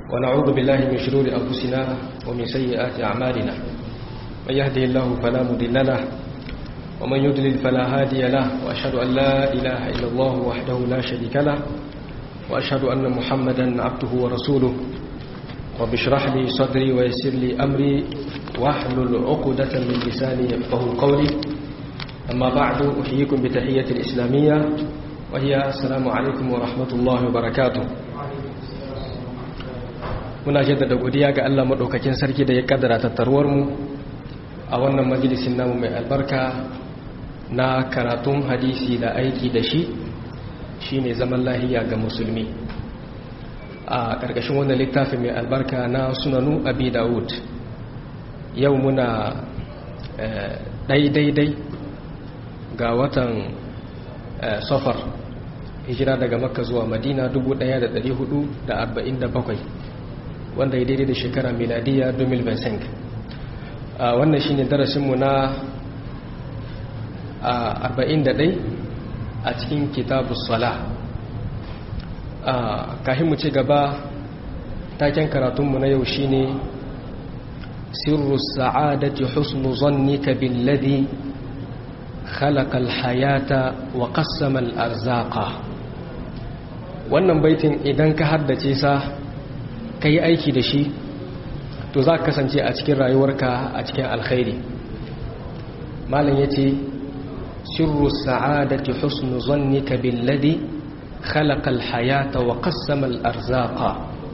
ونعوذ بالله من شرور أنفسنا ومن سيئات أعمالنا من يهده الله فلا مضل له ومن يضلل فلا هادي له وأشهد أن لا إله إلا الله وحده لا شريك له وأشهد أن محمدا عبده ورسوله رب اشرح لي صدري ويسر لي أمري واحلل عقدة من لساني يفقه قولي أما بعد أحييكم بتحية الإسلامية وهي السلام عليكم ورحمة الله وبركاته muna jaddada godiya ga Allah madaukakin sarki da ya kaddara tattaruwar mu a wannan majalisin namu mai albarka na karatun hadisi da aiki da shi shine zaman lahiya ga musulmi a ƙarƙashin wannan littafi mai albarka na sunanu abi dawud yau muna ɗai-daidai ga watan safar hijira daga makka zuwa madina 1447 wanda ya daidai da shekara miladiya 2025 wannan shine darasinmu na 41 a cikin kitabus sala kahin mu ci gaba taken karatunmu na yau shine sirru sa'adati husnu zannika billadhi khalaqa alhayata wa qassama alarzaqa wannan baitin idan ka haddace sa kai aiki da shi to za ka kasance a cikin rayuwarka a cikin alkhairi malam yace sirru sa'adati husnu zannika billadhi khalaqa alhayata wa qassama alarzaqa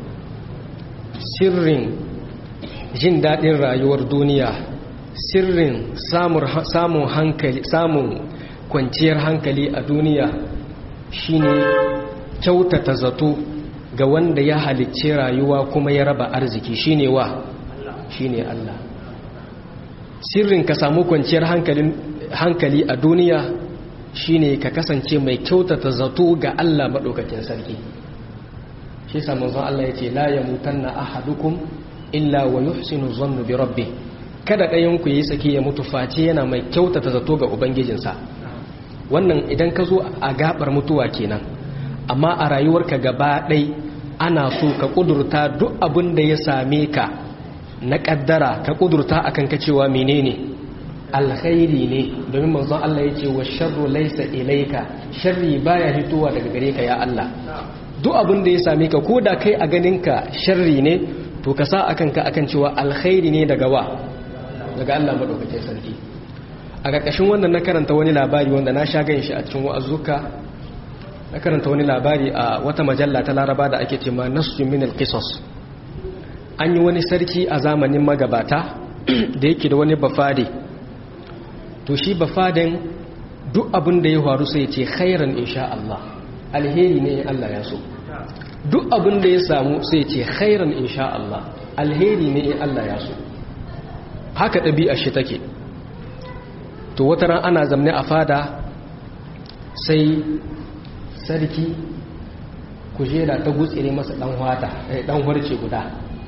sirrin jin daɗin rayuwar duniya sirrin samun hankali samun kwanciyar hankali a duniya shine kyautata zato ga wanda ya halicci rayuwa kuma ya raba arziki shine wa shine Allah sirrin ka samu kwanciyar hankali a duniya shine ka kasance mai kyautata zato ga Allah maɗaukakin sarki shi samun zan Allah ya ce la ya mutanna ahadukum illa wa yuhsinu zannu bi rabbi kada ɗayan ku yi saki ya mutu face yana mai kyautata zato ga ubangijinsa wannan idan ka zo a gabar mutuwa kenan amma a rayuwarka gaba ɗai ana so ka ƙudurta duk abin da ya same ka na ƙaddara ka ƙudurta akan ka cewa menene alkhairi ne domin manzon Allah ya ce wa sharru laysa ilayka sharri baya hitowa daga gare ka ya Allah duk abin da ya same ka ko da kai a ganinka sharri ne to ka sa akan ka akan cewa alkhairi ne daga wa daga Allah madaukakin sarki a ƙarƙashin wannan na karanta wani labari wanda na sha ganin shi a cikin wa'azuka na karanta wani labari a wata majalla ta laraba da ake cewa nasu min alqisas an yi wani sarki a zamanin magabata da yake da wani bafade to shi bafaden duk abin da ya faru sai ce khairan insha Allah alheri ne Allah ya so duk abin da ya samu sai ce khairan insha Allah alheri ne in Allah ya so haka ɗabi'a shi take to wata ran ana zamne a fada sai sarki kujera ta gutsire masa dan wata dan harce guda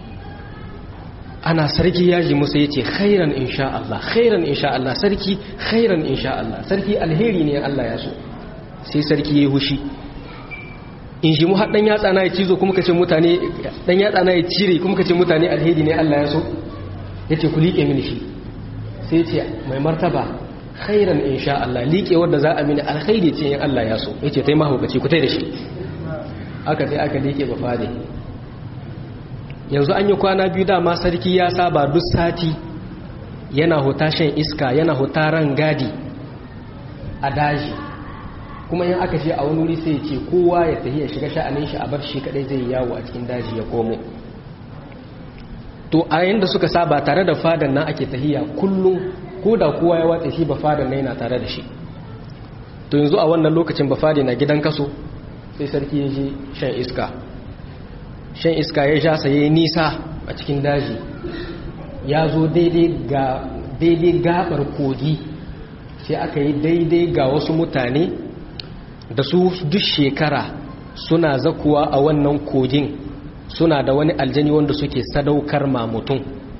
ana sarki ya ji musa yace khairan insha Allah khairan insha Allah sarki khairan insha Allah sarki alheri ne Allah ya so sai sarki yayi hushi in shi mu har dan yatsa na ya cizo kuma kace mutane dan yatsa na ya cire kuma kace mutane alheri ne Allah ya so yace ku liƙe mini shi sai yace mai martaba khairan insha Allah liƙe wanda za a mini alkhairi ce in Allah ya so yace tai mahaukaci ku tai da shi aka sai aka liƙe ba fade yanzu an yi kwana biyu dama sarki ya saba duk sati yana huta shan iska yana huta ran gadi a daji kuma yin aka ce a wani wuri sai ce kowa ya tafi ya shiga sha'anin shi a bar shi kadai zai yawo a cikin daji ya komo to a yayin da suka saba tare da fadan nan ake tahiya kullum ko da kowa ya watsa shi ba fadan nan yana tare da shi to yanzu a wannan lokacin ba fadi na gidan kaso sai sarki ya je shan iska shan iska ya sha saye nisa a cikin daji ya zo daidai gabar kogi sai aka yi daidai ga wasu mutane da su duk shekara suna zakuwa a wannan kogin suna da wani aljani wanda suke sadaukar ma mutum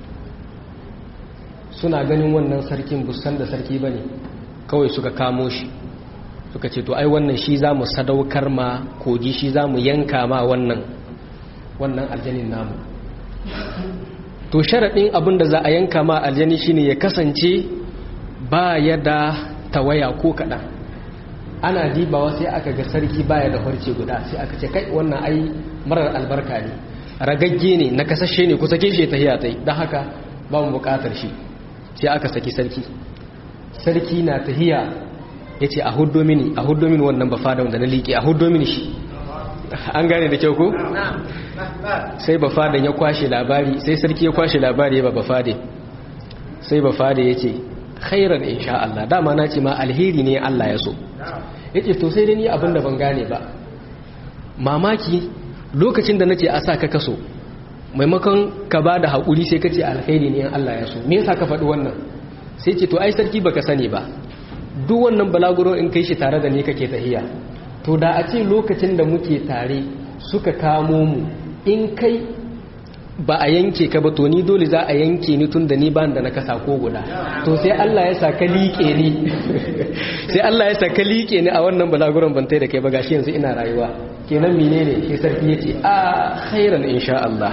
suna ganin wannan sarkin busan da sarki bane kawai suka kamo shi suka ce to ai wannan shi za mu sadaukar ma kogi shi za mu yanka ma wannan wannan aljanin namu to sharaɗin abin da za a yanka ma aljani shine ya kasance ba ya da tawaya ko kaɗan ana dibawa sai aka ga sarki baya da farce guda sai aka ce kai wannan ai marar albarka ne ragagge ne na kasashe ne kusa keshe ta hiya tai don haka ba mu bukatar shi sai aka saki sarki sarki na tahiya ya ce a hudo mini a hudo mini wannan ba fada wanda na liƙe a hudo mini shi an gane da kyau ko? sai ba fadan ya kwashe labari sai sarki ya kwashe labari ba ba fade sai ba fade ya ce khairan insha Allah dama na ce ma alheri ne Allah ya so ya ce to sai dai ni abinda ban gane ba mamaki lokacin da na ce a sa ka kaso maimakon ka ba da haƙuri sai ka ce alheri ne Allah ya so me yasa ka faɗi wannan sai ce to ai sarki baka sani ba duk wannan balaguro in kai shi tare da ni kake tahiya to da a ce lokacin da muke tare suka kamo mu in kai ba a yanke ka ba to ni dole za a yanke ni tun da ni ban da na kasa ko guda to sai Allah ya sa ka liƙe ni sai Allah ya sa ka liƙe ni a wannan balaguron ban tai da kai ba gashi yanzu ina rayuwa kenan menene sai sarki yace a khairan insha Allah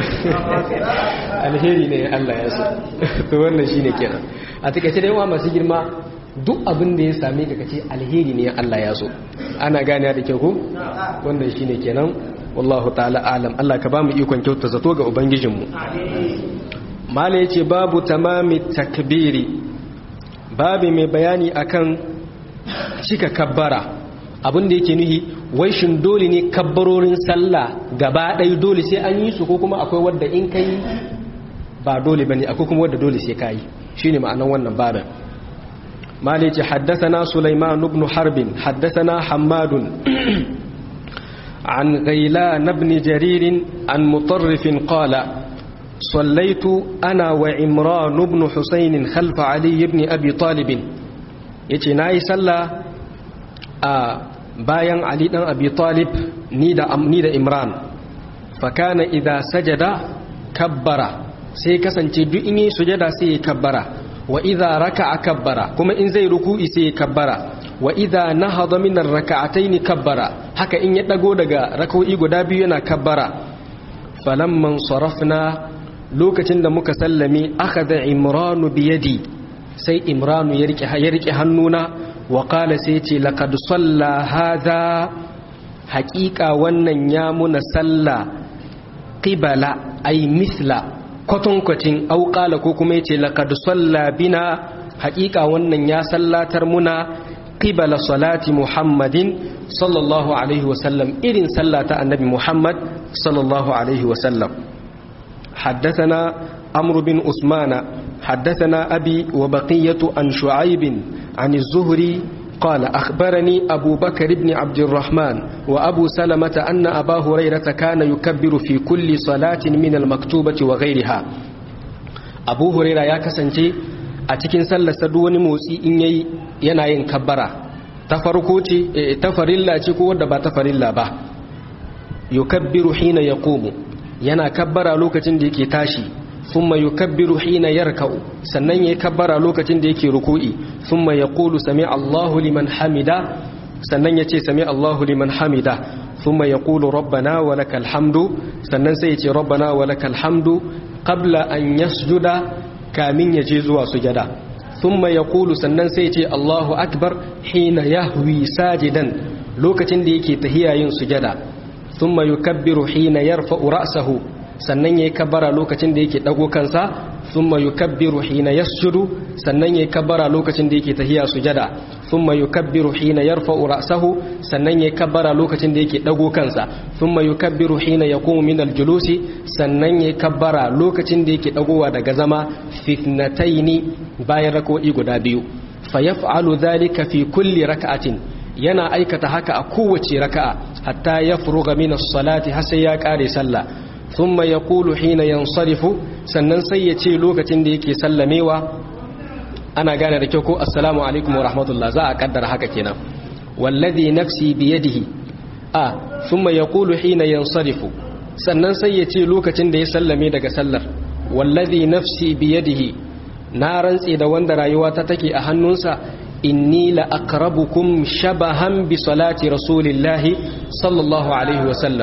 alheri ne Allah ya so to wannan shine kenan a takeice dai wa masu girma duk abin da ya same ka kace alheri ne Allah ya so ana gane da kyau ko wannan shine kenan wallahu ta'ala alam Allah ka bamu ikon kyauta zato ga ubangijinmu mala yace babu tamami takbiri babu mai bayani akan cika kabbara abin da yake nuhi wai shin dole ne kabbarorin sallah gaba ɗaya dole sai an yi su ko kuma akwai wadda in kai ba dole bane akwai kuma wadda dole sai kai shine ma'anar wannan babin mala yace haddathana sulaiman ibn harbin haddathana hammadun عن غيلان بن جرير عن مطرف قال صليت أنا وعمران بن حسين خلف علي بن أبي طالب يتناي صلى bayan Ali dan Abi Talib ni da ni da Imran fa kana idza sajada kabbara sai kasance duk in yi sujada sai ya kabbara wa idza raka'a kabbara kuma in zai ruku'i sai ya kabbara wa idha nahada min ar-rak'atayn kabbara haka in ya dago daga rak'o'i guda biyu yana kabbara falamman sarafna lokacin da muka sallame akhadha imranu bi yadi sai imranu ya rike ya rike hannuna wa qala sai ce laqad salla hadha haqiqa wannan ya muna salla qibala ay misla kwatankwacin au qala ko kuma yace laqad salla bina haqiqa wannan ya sallatar muna قبل صلاة محمد صلى الله عليه وسلم إذن صلاة النبي محمد صلى الله عليه وسلم حدثنا أمر بن أثمان حدثنا أبي وبقية عن شعيب عن الزهري قال أخبرني أبو بكر بن عبد الرحمن وأبو سلمة أن أبا هريرة كان يكبر في كل صلاة من المكتوبة وغيرها أبو هريرة يا كسنتي a cikin sallarsa duk wani motsi in yayi yana yin kabbara ta farko ce ta farilla ce ko wadda ba ta farilla ba yukabbiru hina yaqumu yana kabbara lokacin da yake tashi thumma yukabbiru hina yarka'u sannan yayi kabbara lokacin da yake ruku'i thumma yaqulu sami Allahu liman hamida sannan yace sami Allahu liman hamida thumma yaqulu rabbana wa lakal hamdu sannan sai yace rabbana wa lakal hamdu qabla an yasjuda kamin ya je zuwa sujada thumma yaqulu sannan sai ce Allahu akbar hina yahwi sajidan lokacin da yake tahiya yin sujada thumma yukabbiru hina yarfa'u ra'sahu sannan yayi kabbara lokacin da yake dago kansa thumma yukabbiru hina yasjudu sannan yayi kabbara lokacin da yake tahiya sujada thumma yukabbiru hina yarfa'u ra'sahu sannan yayi kabbara lokacin da yake dago kansa thumma yukabbiru hina yaqumu min al-julusi sannan yayi kabbara lokacin da yake dagowa daga zama fitnataini bayan rak'o'i guda biyu fayaf'alu dhalika fi kulli rak'atin yana aikata haka a kowace raka'a hatta yafruga min as-salati har sai ya kare sallah thumma yaqulu hina yansarifu sannan sai ya ce lokacin da yake sallamewa ana gane da kyau ko assalamu alaikum wa rahmatullah za a kaddara haka kenan wallazi nafsi biyadihi a thumma yaqulu hina yansarifu sannan sai ya ce lokacin da ya sallame daga sallar wallazi nafsi biyadihi na rantse da wanda rayuwa ta take a hannunsa inni la aqrabukum shabahan bi salati rasulillahi sallallahu alaihi wa sallam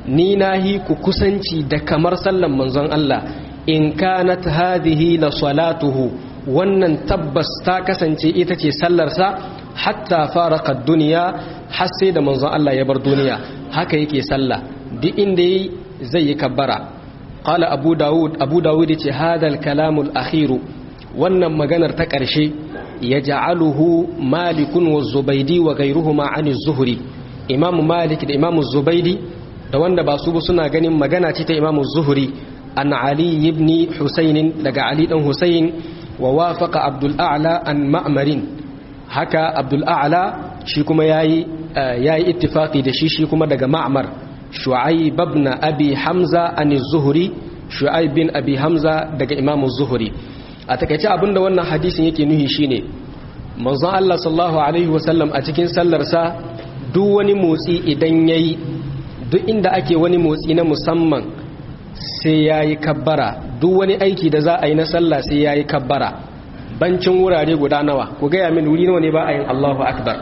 ni nahi ku kusanci da kamar sallan manzon Allah in kanat hadhihi la salatuhu wannan tabbas ta kasance ita ce sallarsa hatta faraka duniya har sai da manzon Allah ya bar duniya haka yake sallah duk inda yi zai yi kabbara qala abu daud abu daud yace hadal kalamul akhiru wannan maganar ta ƙarshe ya ja'aluhu malikun wa zubaidi wa gairuhuma an zuhri imamu malik da imamu zubaidi da wanda ba su ba suna ganin magana ce ta imamu zuhri an ali ibn husayn daga ali dan husayn wa wafaqa abdul a'la an ma'marin haka abdul a'la shi kuma yayi yayi ittifaqi da shi shi kuma daga ma'mar shu'aib ibn abi hamza an zuhri shu'aib bin abi hamza daga imamu zuhri a takaice abinda wannan hadisin yake nuhi shine manzon Allah sallallahu alaihi wasallam a cikin sallarsa duk wani motsi idan yayi duk inda ake wani motsi na musamman sai yayi kabbara duk wani aiki da za a yi na sallah sai yayi kabbara bancin wurare guda nawa ku gaya min wuri nawa ne ba a yin Allahu akbar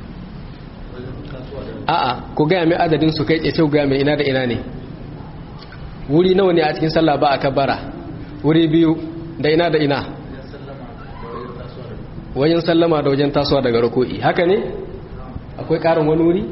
a'a ku gaya min adadin su kai tsaye sai ku gaya min ina da ina ne wuri nawa ne a cikin sallah ba a kabbara wuri biyu da ina da ina wajen sallama da wajen tasowa daga ruku'i haka ne akwai karin wani wuri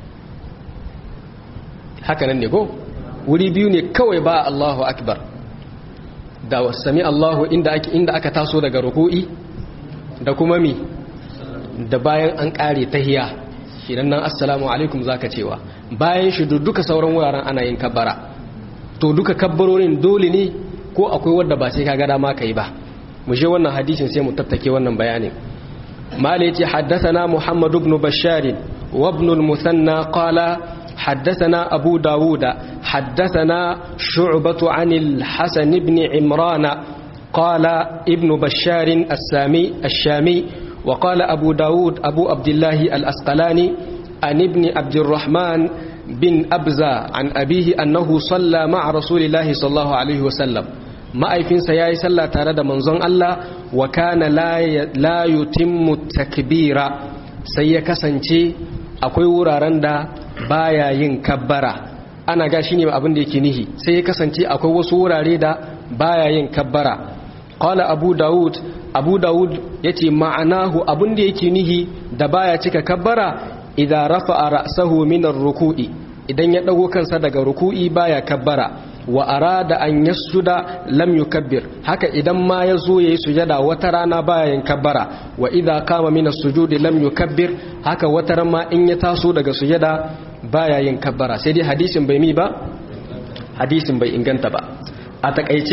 haka nan ne ko wuri biyu ne kawai ba Allahu akbar da sami Allahu inda ake inda aka taso daga ruku'i da kuma mi da bayan an kare tahiya shidan nan assalamu alaikum zaka cewa bayan shi duka sauran wuraren ana yin kabbara to duka kabbarorin dole ne ko akwai wadda ba sai kaga dama kai ba mu je wannan hadisin sai mu tattake wannan bayanin mala yace haddathana muhammad ibn bashar wa ibn al-musanna qala haddathana abu dawud haddathana shu'bah an al-hasan ibn imran qala ibn bashar as-sami ash-shami wa qala abu dawud abu abdullah al-asqalani an ibn abd الرحمن bin abza an abihi annahu salla ma'a rasulillahi sallallahu alaihi wasallam ma'aifinsa yayi sallah tare da manzon Allah wa kana la yutimmu takbira sai ya kasance akwai wuraren da baya yin kabbara ana ga shine abin da yake nihi sai ya kasance akwai wasu wurare da baya yin kabbara qala abu daud abu daud yace ma'anahu abin da yake nihi da baya cika kabbara idza rafa'a ra'sahu min ar-ruku'i idan ya dago kansa daga ruku'i baya kabbara wa arada an yasjuda lam yukabbir haka idan ma yazo yayi sujada wata rana baya yin kabbara wa idza qama min as-sujudi lam yukabbir haka wata ran ma in ya taso daga sujada baya yin kabbara sai dai hadisin bai mi ba hadisin bai inganta ba a takaice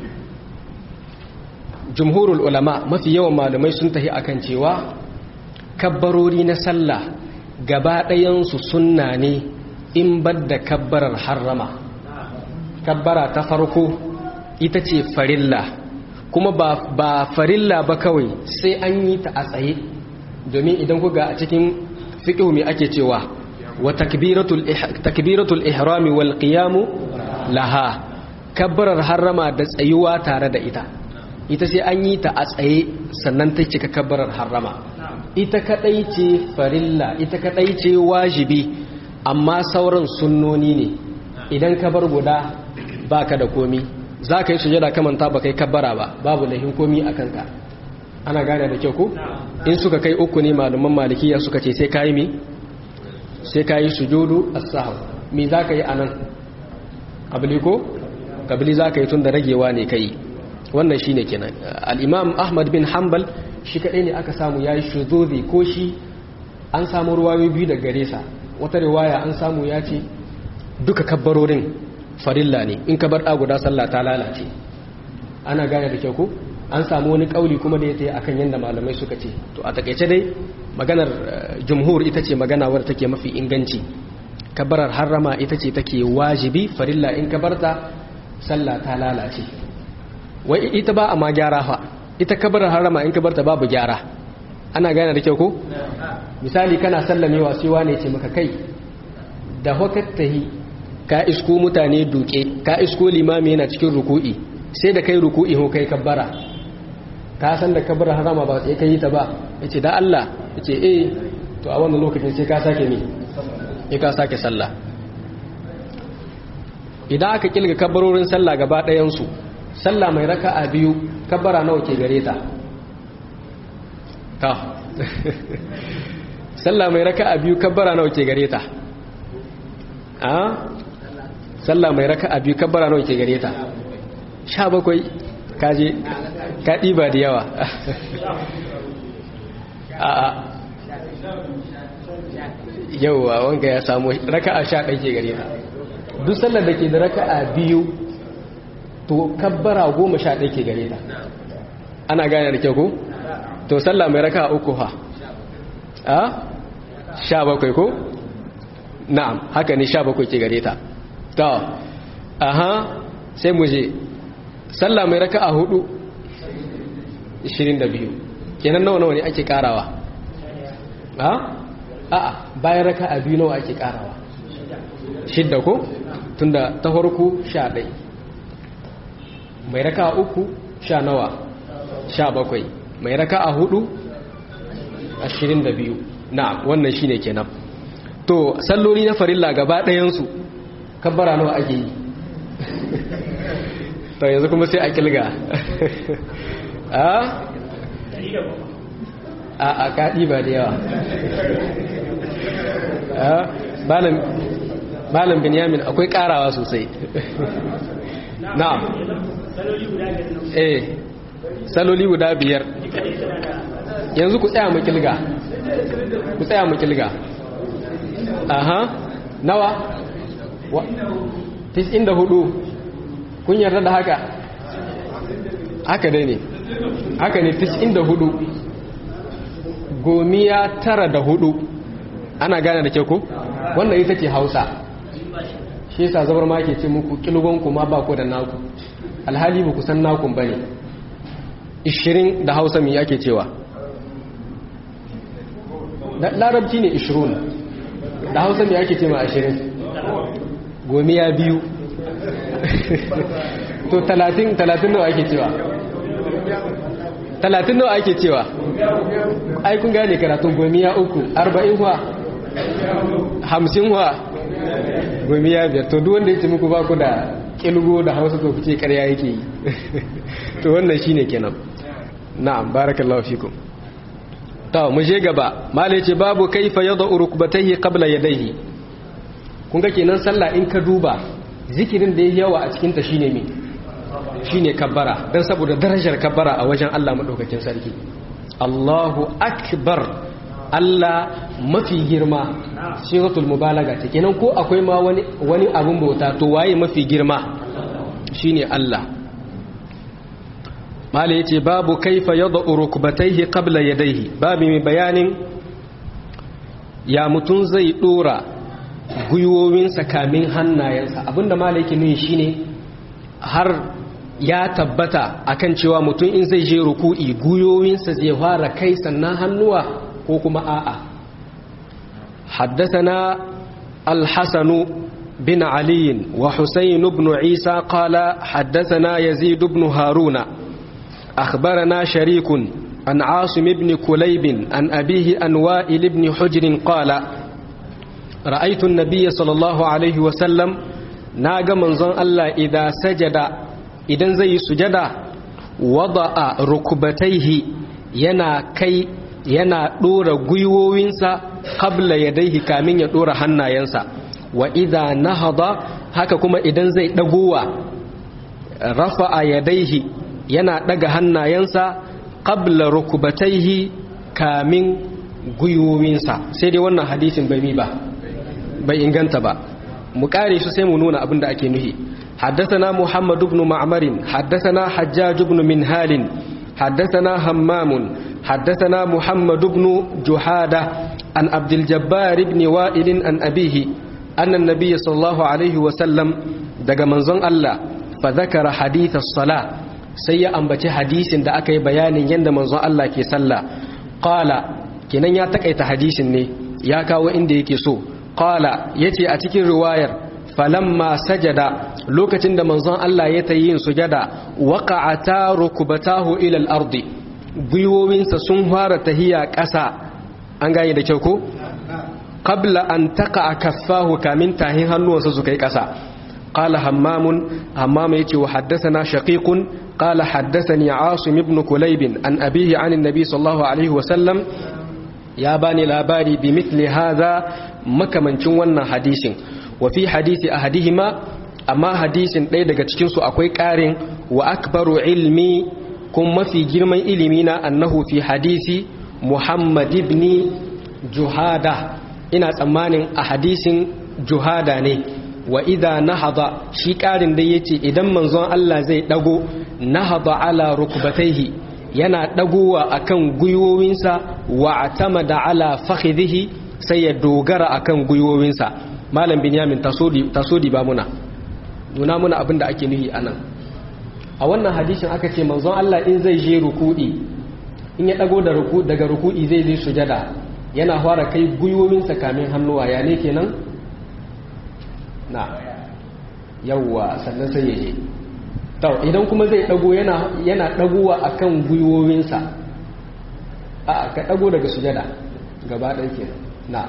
jumhurul ulama mafi yawan malamai sun tahi akan cewa kabbarori na sallah gaba ɗayansu sunna ne in badda kabbarar harrama kabbara ta farko ita ce farilla kuma ba, ba farilla ba kawai sai an yi ta a tsaye domin idan kuga a cikin fiƙihu mai ake cewa wa takbiratul ihrami wal qiyamu laha kabbarar harrama da tsayuwa tare da ita ita sai an yi ta a tsaye sannan ta cika kabbarar harrama ita kadai ce farilla ita kadai ce wajibi amma sauran sunnoni ne idan ka bar guda baka da komi za ka yi sujada kamanta ba kai kabbara ba babu lahin komi a kanka ana gane da kyau ko in suka kai uku ne malaman malikiya suka ce sai ka yi mi sai ka yi sujudu as-sahw me za ka yi anan kabili ko kabili za ka yi tun da ragewa ne kai wannan shine kenan al-imam ahmad bin hanbal shi kadai ne aka samu yayi shuzuzi ko shi an samu ruwayoyi biyu da gare sa wata riwaya an samu ya ce duka kabbarorin farilla ne in ka bar da guda sallah ta lalace ana gane da kyau ko an samu wani kauli kuma da ya tayi akan yanda malamai suka ce to a takeice dai maganar jumhur ita ce magana wadda take mafi inganci kabbarar harrama ita ce take wajibi farilla in ka barta sallah ta lalace wai ita ba a ma gyara fa ita kabarar harama in kabarta babu gyara ana gane da kyau ko misali kana sallamewa sai wane ce maka kai da hakattahi ka isko mutane duke ka isko limami yana cikin ruku'i sai da kai ruku'i ho kai kabbara ka san da kabarar harama ba sai kai ta ba yace da Allah yace eh to a wannan lokacin sai ka sake me sai ka sake sallah idan aka kilga kabbarorin sallah gaba ɗayansu sallah mai raka'a biyu kabbara nawa ke gare ta ta sallah mai raka'a biyu kabbara nawa ke gare ta a sallah mai raka'a biyu kabbara nawa ke gare ta sha bakwai kaje ka ɗiba da yawa a a yauwa wanga ya samu raka'a sha ɗai ke gare ta duk sallar da ke da raka'a biyu to kabbara goma sha ɗai ke gare ta ana gane da kyau ko? to sallah mai raka'a uku fa a sha bakwai ko? na'am haka ne sha bakwai ke gare ta to aha sai mu je sallah mai raka'a hudu 22 kenan nawa nawa ne ake karawa ha a'a bayan raka'a biyu nawa ake karawa shidda ko tunda ta farko 11 mai raka'a uku sha nawa 17 mai raka'a hudu 22 na'am wannan shine kenan to salloli na farilla gaba ɗayan su kabbara nawa ake yi to yanzu kuma sai a kilga a a kaɗi ba da yawa malam binyamin akwai ƙarawa sosai na'am eh saloli guda biyar yanzu ku tsaya mu kilga ku tsaya mu kilga aha nawa 94 kun yarda da haka haka dai ne haka ne 94 gomiya tara da hudu ana gane da ke ku wannan ita ce hausa shi yasa zabar ma ke ce muku kilgonku ma ba ku da naku alhali ba ku san nakun ba ne 20 da hausa mai ake cewa larabci ne 20 da hausa mai ake ce ma 20 gomiya biyu to talatin talatin nawa ake cewa talatin nawa ake cewa ai kun gane karatun gomiya uku arba'in wa hamsin wa gomiya biyar to duk wanda ya ce muku ba ku da kilgo da hausa to ku ce karya yake yi to wannan shine kenan na'am barakallahu fikum to mu je gaba malai ce babu kaifa yad'u rukbatayhi qabla yadayhi kun ga kenan sallah in ka duba zikirin da ya yawa a cikinta shine me shine kabbara dan saboda darajar kabbara a wajen Allah madaukakin sarki Allahu akbar Allah mafi girma siratul mubalaga ta kenan ko akwai ma wani wani abun bauta to waye mafi girma shine Allah mala yace babu kaifa yad'u rukbatayhi qabla yadayhi babu mai bayanin ya mutun zai dora gwiwowinsa kamin hannayensa abinda malaiki nuni shine har ya tabbata akan cewa mutum in zai je ruku'i gwiwowinsa zai fara kai sannan hannuwa ko kuma a'a حدثنا الحسن بن علي وحسين بن عيسى قال حدثنا يزيد بن هارون أخبرنا شريك عن عاصم بن كليب عن أبيه عن وائل بن حجر قال رأيت النبي صلى الله عليه وسلم ناغ منظن الله إذا سجد إذن زي سجد وضع ركبتيه ينا كي yana ɗora gwiwowinsa kabla ya daihi kamin ya ɗora hannayensa wa idha nahada haka kuma idan zai ɗagowa rafa'a ya daihi yana ɗaga hannayensa kabla rukubataihi kamin gwiwowinsa sai dai wannan hadisin bai mi ba bai inganta ba mu kare su sai mu nuna abin da ake nuhi حدثنا محمد بن معمر حدثنا حجاج بن منهال حدثنا همام حدثنا محمد بن جحادة عن عبد الجبار بن وائل عن أبيه أن النبي صلى الله عليه وسلم دق منزون الله فذكر حديث الصلاة سيء أنبتي حديث دا أكي بيان يند منزون الله كي صلى قال كنن ياتكيت حديث ني يا كاو إندي كي سو قال يتي أتكي رواية falamma sajada lokacin da manzon Allah ya ta yin sujada waqa'ata rukbatahu ila al-ardi gwiwowinsa sun fara tahiya ƙasa an gane da kyau ko qabla an taqa kaffahu kamin tahin hannuwansa su kai ƙasa قال همام همام يتي وحدثنا شقيق قال حدثني عاصم بن كليب عن أبيه عن النبي صلى الله عليه وسلم يا باني لاباري بمثل هذا مكمن شوانا حديث وفي حديث أحدهما أما حديث ليدك تشكنسو أكوي كارين وأكبر علمي كم في جرم إلمينا أنه في حديث محمد بن جهادة ina tsammanin a hadisin juhada ne wa idha nahada shi karin da yace idan manzon Allah zai dago nahada ala rukbatayhi yana dagowa akan guyowinsa wa atamada ala fakhidhihi sai ya dogara akan guyowinsa malam binyamin tasodi tasodi ba muna nuna muna abinda ake nuhi anan a wannan hadisin aka ce manzon Allah in zai je ruku'i in ya dago da ruku daga ruku'i zai je sujada yana fara kai gwiwowinsa kamin hannuwa ya ne kenan na yawwa sannan sai ya je tau idan kuma zai dago yana yana dagowa akan gwiwowinsa a ka dago daga sujada gaba ɗaya kenan na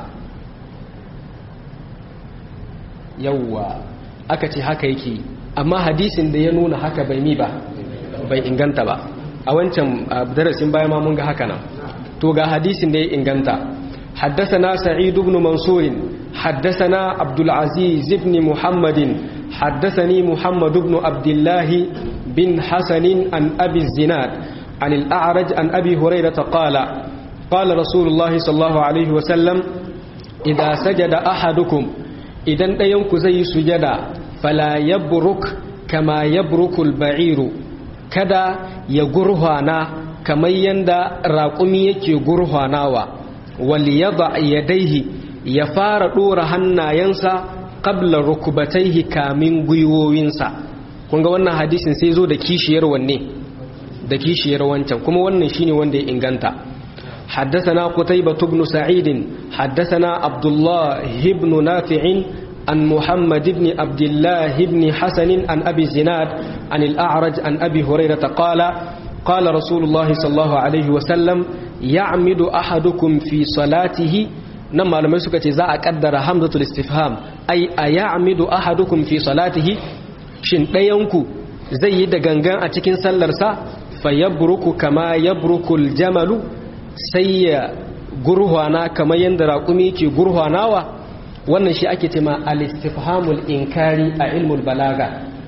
yawwa aka ce haka yake amma hadisin da ya nuna haka bai mi ba bai inganta ba a wancan darasin baya ma mun ga haka nan to ga hadisin da ya inganta حدثنا سعيد بن منصور حدثنا عبد العزيز بن محمد حدثني محمد بن عبد الله بن حسن عن أبي الزناد عن الأعرج عن أبي هريرة قال قال رسول الله صلى الله عليه وسلم إذا سجد أحدكم إذا ينك زي سجدا فلا يبرك كما يبرك البعير كذا يقرهانا كما يندى راقمي يكي قرهاناوا waliyada yadaihi ya fara dora hannayensa qabla rukubataihi kamin gwiwowinsa kun ga wannan hadisin sai zo da kishiyar wanne da kishiyar wancan kuma wannan shine wanda ya inganta حدثنا قتيبة بن سعيد حدثنا عبد الله بن نافع عن محمد بن عبد الله بن حسن عن أبي الزناد عن الأعرج عن أبي هريرة قال قال رسول الله صلى الله عليه وسلم يعمد أحدكم في صلاته نما لما سكت za a kaddara hamzatul istifham ai a ya'midu ahadukum fi salatihi shin ɗayanku zai yi da gangan a cikin sallarsa fa yabruku kama yabrukul jamalu sai ya gurhwana kamar yadda raƙumi ke gurhwanawa wannan shi ake cema al-istifhamul inkari a ilmul balaga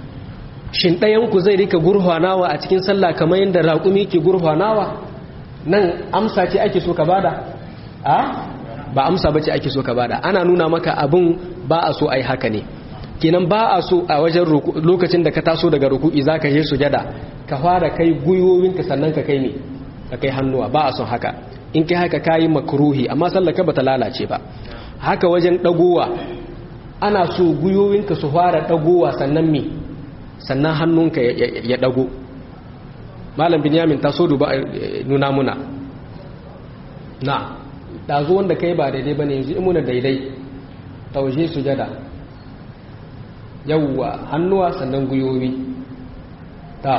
shin ɗayanku zai rika gurhwanawa a cikin sallah kamar yadda raƙumi ke gurhwanawa nan amsa ce ake so ka bada a ba amsa bace ake so ka bada ana nuna maka abin ba a so ai haka ne kenan ba a so a wajen lokacin da ka taso daga ruku'i zaka je sujada ka fara kai gwiwowinka sannan ka kai ne ka kai hannuwa ba a son haka in kai haka kayi makruhi amma sallar ka bata lalace ba haka wajen dagowa ana so gwiwowinka su fara dagowa sannan me sannan hannunka ya dago malam binyamin ta so duba nuna muna na ɗazu wanda kai ba daidai ba ne yanzu imuna daidai taushe sujada yawwa hannuwa sannan guyoyi ta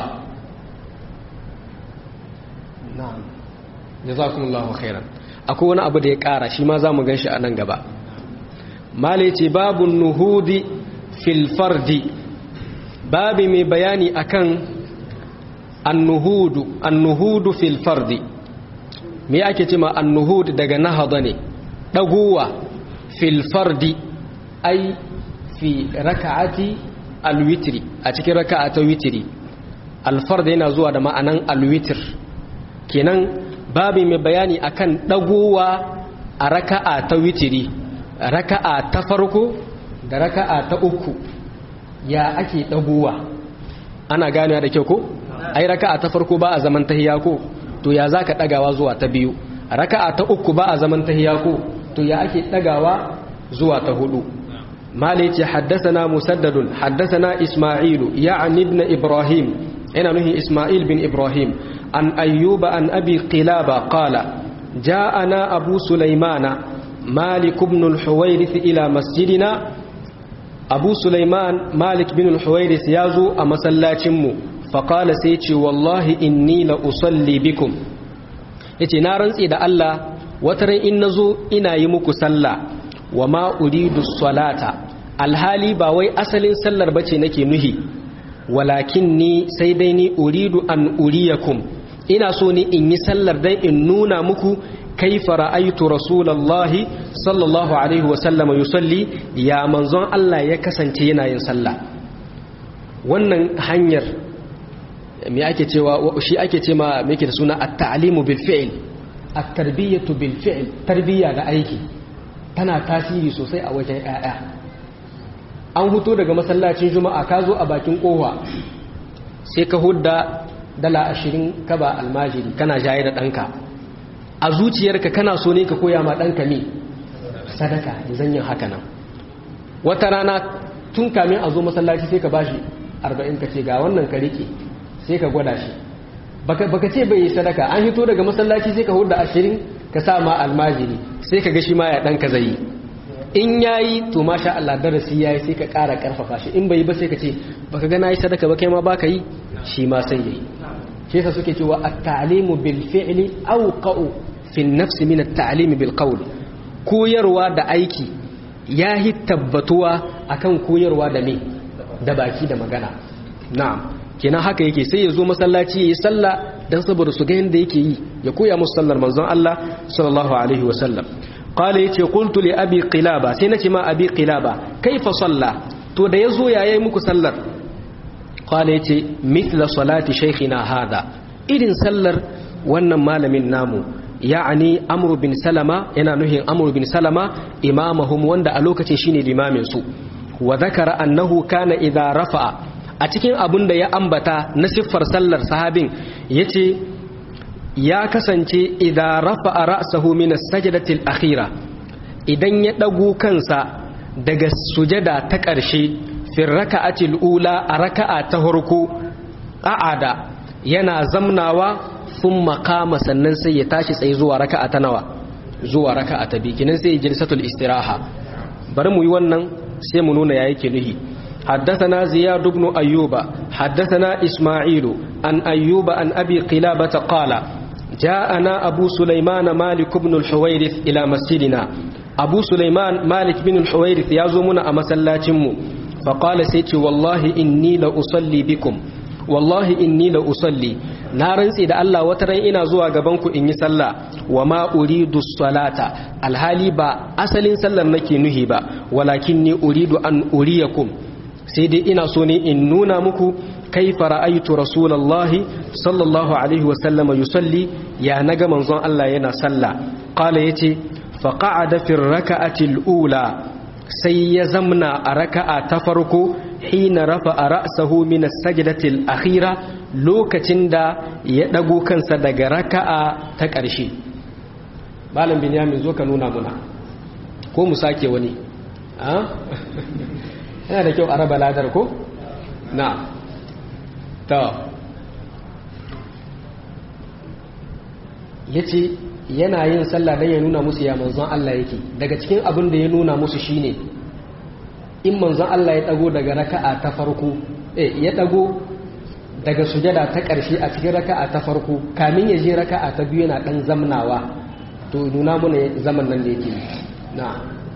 na jazakumullahu khairan akwai wani abu da ya ƙara shi ma za mu gan shi a nan gaba mala ce babu nuhudi fil fardi babi mai bayani akan annuhudu annuhudu fil fardi me ake cewa annuhud daga nahada ne daguwa fil fardi ai fi raka'ati alwitri a cikin raka'a ta witri alfard yana zuwa da ma'anan alwitr kenan babi mai bayani akan daguwa a raka'a ta witri raka'a ta farko da raka'a ta uku ya ake daguwa ana ganewa da kyau ko ai raka'a ta farko ba a zaman tahiya ko to ya zaka dagawa zuwa ta biyu raka'a ta uku ba a zaman tahiya ko to ya ake dagawa zuwa ta hudu malai ce haddathana musaddadun haddathana isma'ilu ya'ni ibn ibrahim ina nuhi isma'il bin ibrahim an ayyuba an abi qilaba qala ja'ana abu sulaimana malik ibn al-huwairith ila masjidina abu sulaiman malik bin al-huwairith yazo a masallacin mu faƙala sai ce wallahi inni la usalli bikum ya ce na rantsi da Allah wataran in na zo ina yi muku sallah wa ma uridu salata alhali ba wai asalin sallar bace nake nuhi walakin ni sai dai ni uridu an uriyakum ina so ni in yi sallar dai in nuna muku kaifa ra'aytu rasulullahi sallallahu alaihi wa sallam yusalli ya manzon Allah ya kasance yana yin sallah wannan hanyar me ake cewa shi ake ce ma me yake da suna at-ta'limu bil fi'l at-tarbiyatu bil fi'l tarbiya da aiki tana tasiri sosai a wajen ƴaƴa an huto daga masallacin juma'a ka zo a bakin kowa sai ka hudda dala ashirin ka ba almajiri kana jaye da ɗanka a zuciyarka kana so ne ka koya ma ɗanka ne sadaka da zanyin haka nan wata rana tun kamin a zo masallaci sai ka bashi arba'in ka ce ga wannan ka rike sai ka gwada shi baka ce bai yi sadaka an hito daga masallaci sai ka hudda ashirin ka sa ma almajiri sai ka ga shi ma ya ɗanka zai yi in yayi to masha Allah darasi yayi sai ka ƙara ƙarfafa shi in bai yi ba sai ka ce baka ga nayi sadaka ba kai ma baka yi shi ma sai yayi shi yasa suke cewa at-ta'limu bil fi'li awqa'u fi an-nafs min at-ta'lim bil qawl koyarwa da aiki yahi tabbatuwa akan koyarwa da me da baki da magana na'am kenan haka yake sai ya zo masallaci yayi sallah dan saboda su ga yanda yake yi ya koya musu sallar manzon Allah sallallahu alaihi wa sallam qala yace qultu li abi qilaba sai nace ma abi qilaba kaifa salla to da yazo yayi muku sallar qala yace mithla salati shaykhina hada irin sallar wannan malamin namu ya'ani amru bin salama yana nuhin amru bin salama imamahum wanda a lokacin shine limamin su wa zakara annahu kana idza rafa'a a cikin abun da ya ambata na siffar sallar sahabin yace ya kasance idan rafa'a ra'sahu min as-sajdati al-akhira idan ya dago kansa daga sujada ta ƙarshe fi raka'ati al-ula a raka'a ta farko a'ada yana zamnawa thumma qama sannan sai ya tashi tsaye zuwa raka'a ta nawa zuwa raka'a ta biyu kinan sai jilsatul istiraha bari mu yi wannan sai mu nuna ya yake nuhi حدثنا زياد بن أيوب حدثنا إسماعيل عن أيوب عن أبي قلابة قال جاءنا أبو سليمان مالك بن الحويرث إلى مسجدنا أبو سليمان مالك بن الحويرث يزومنا أمسلاتم فقال سيتي والله إني لأصلي بكم والله إني لأصلي نارن سيد الله وترين إنا زوا غبانكو إني صلى وما أريد الصلاة الحالي با أصل صلى نكي نهي با ولكني أريد أن أريكم سيدي إنا سوني إن نونا مكو كيف رأيت رسول الله صلى الله عليه وسلم يصلي يا نجا منظن الله ينا صلى قال يتي فقعد في الركعة الأولى سيزمنا ركعة تفرق حين رفع رأسه من السجدة الأخيرة لوكتين دا يدقو كان صدق ركعة تكرشي malam binyamin zo ka nuna muna ko mu sake wani yana da kyau a raba ladar ko na ta ya ce yana yin sallah don ya nuna musu ya manzon Allah yake daga cikin abin da ya nuna musu shine in manzon Allah ya dago daga raka'a ta farko eh ya dago daga sujada ta ƙarshe a cikin raka'a ta farko kamin ya je raka'a ta biyu yana dan zamnawa to nuna mana zaman nan da yake na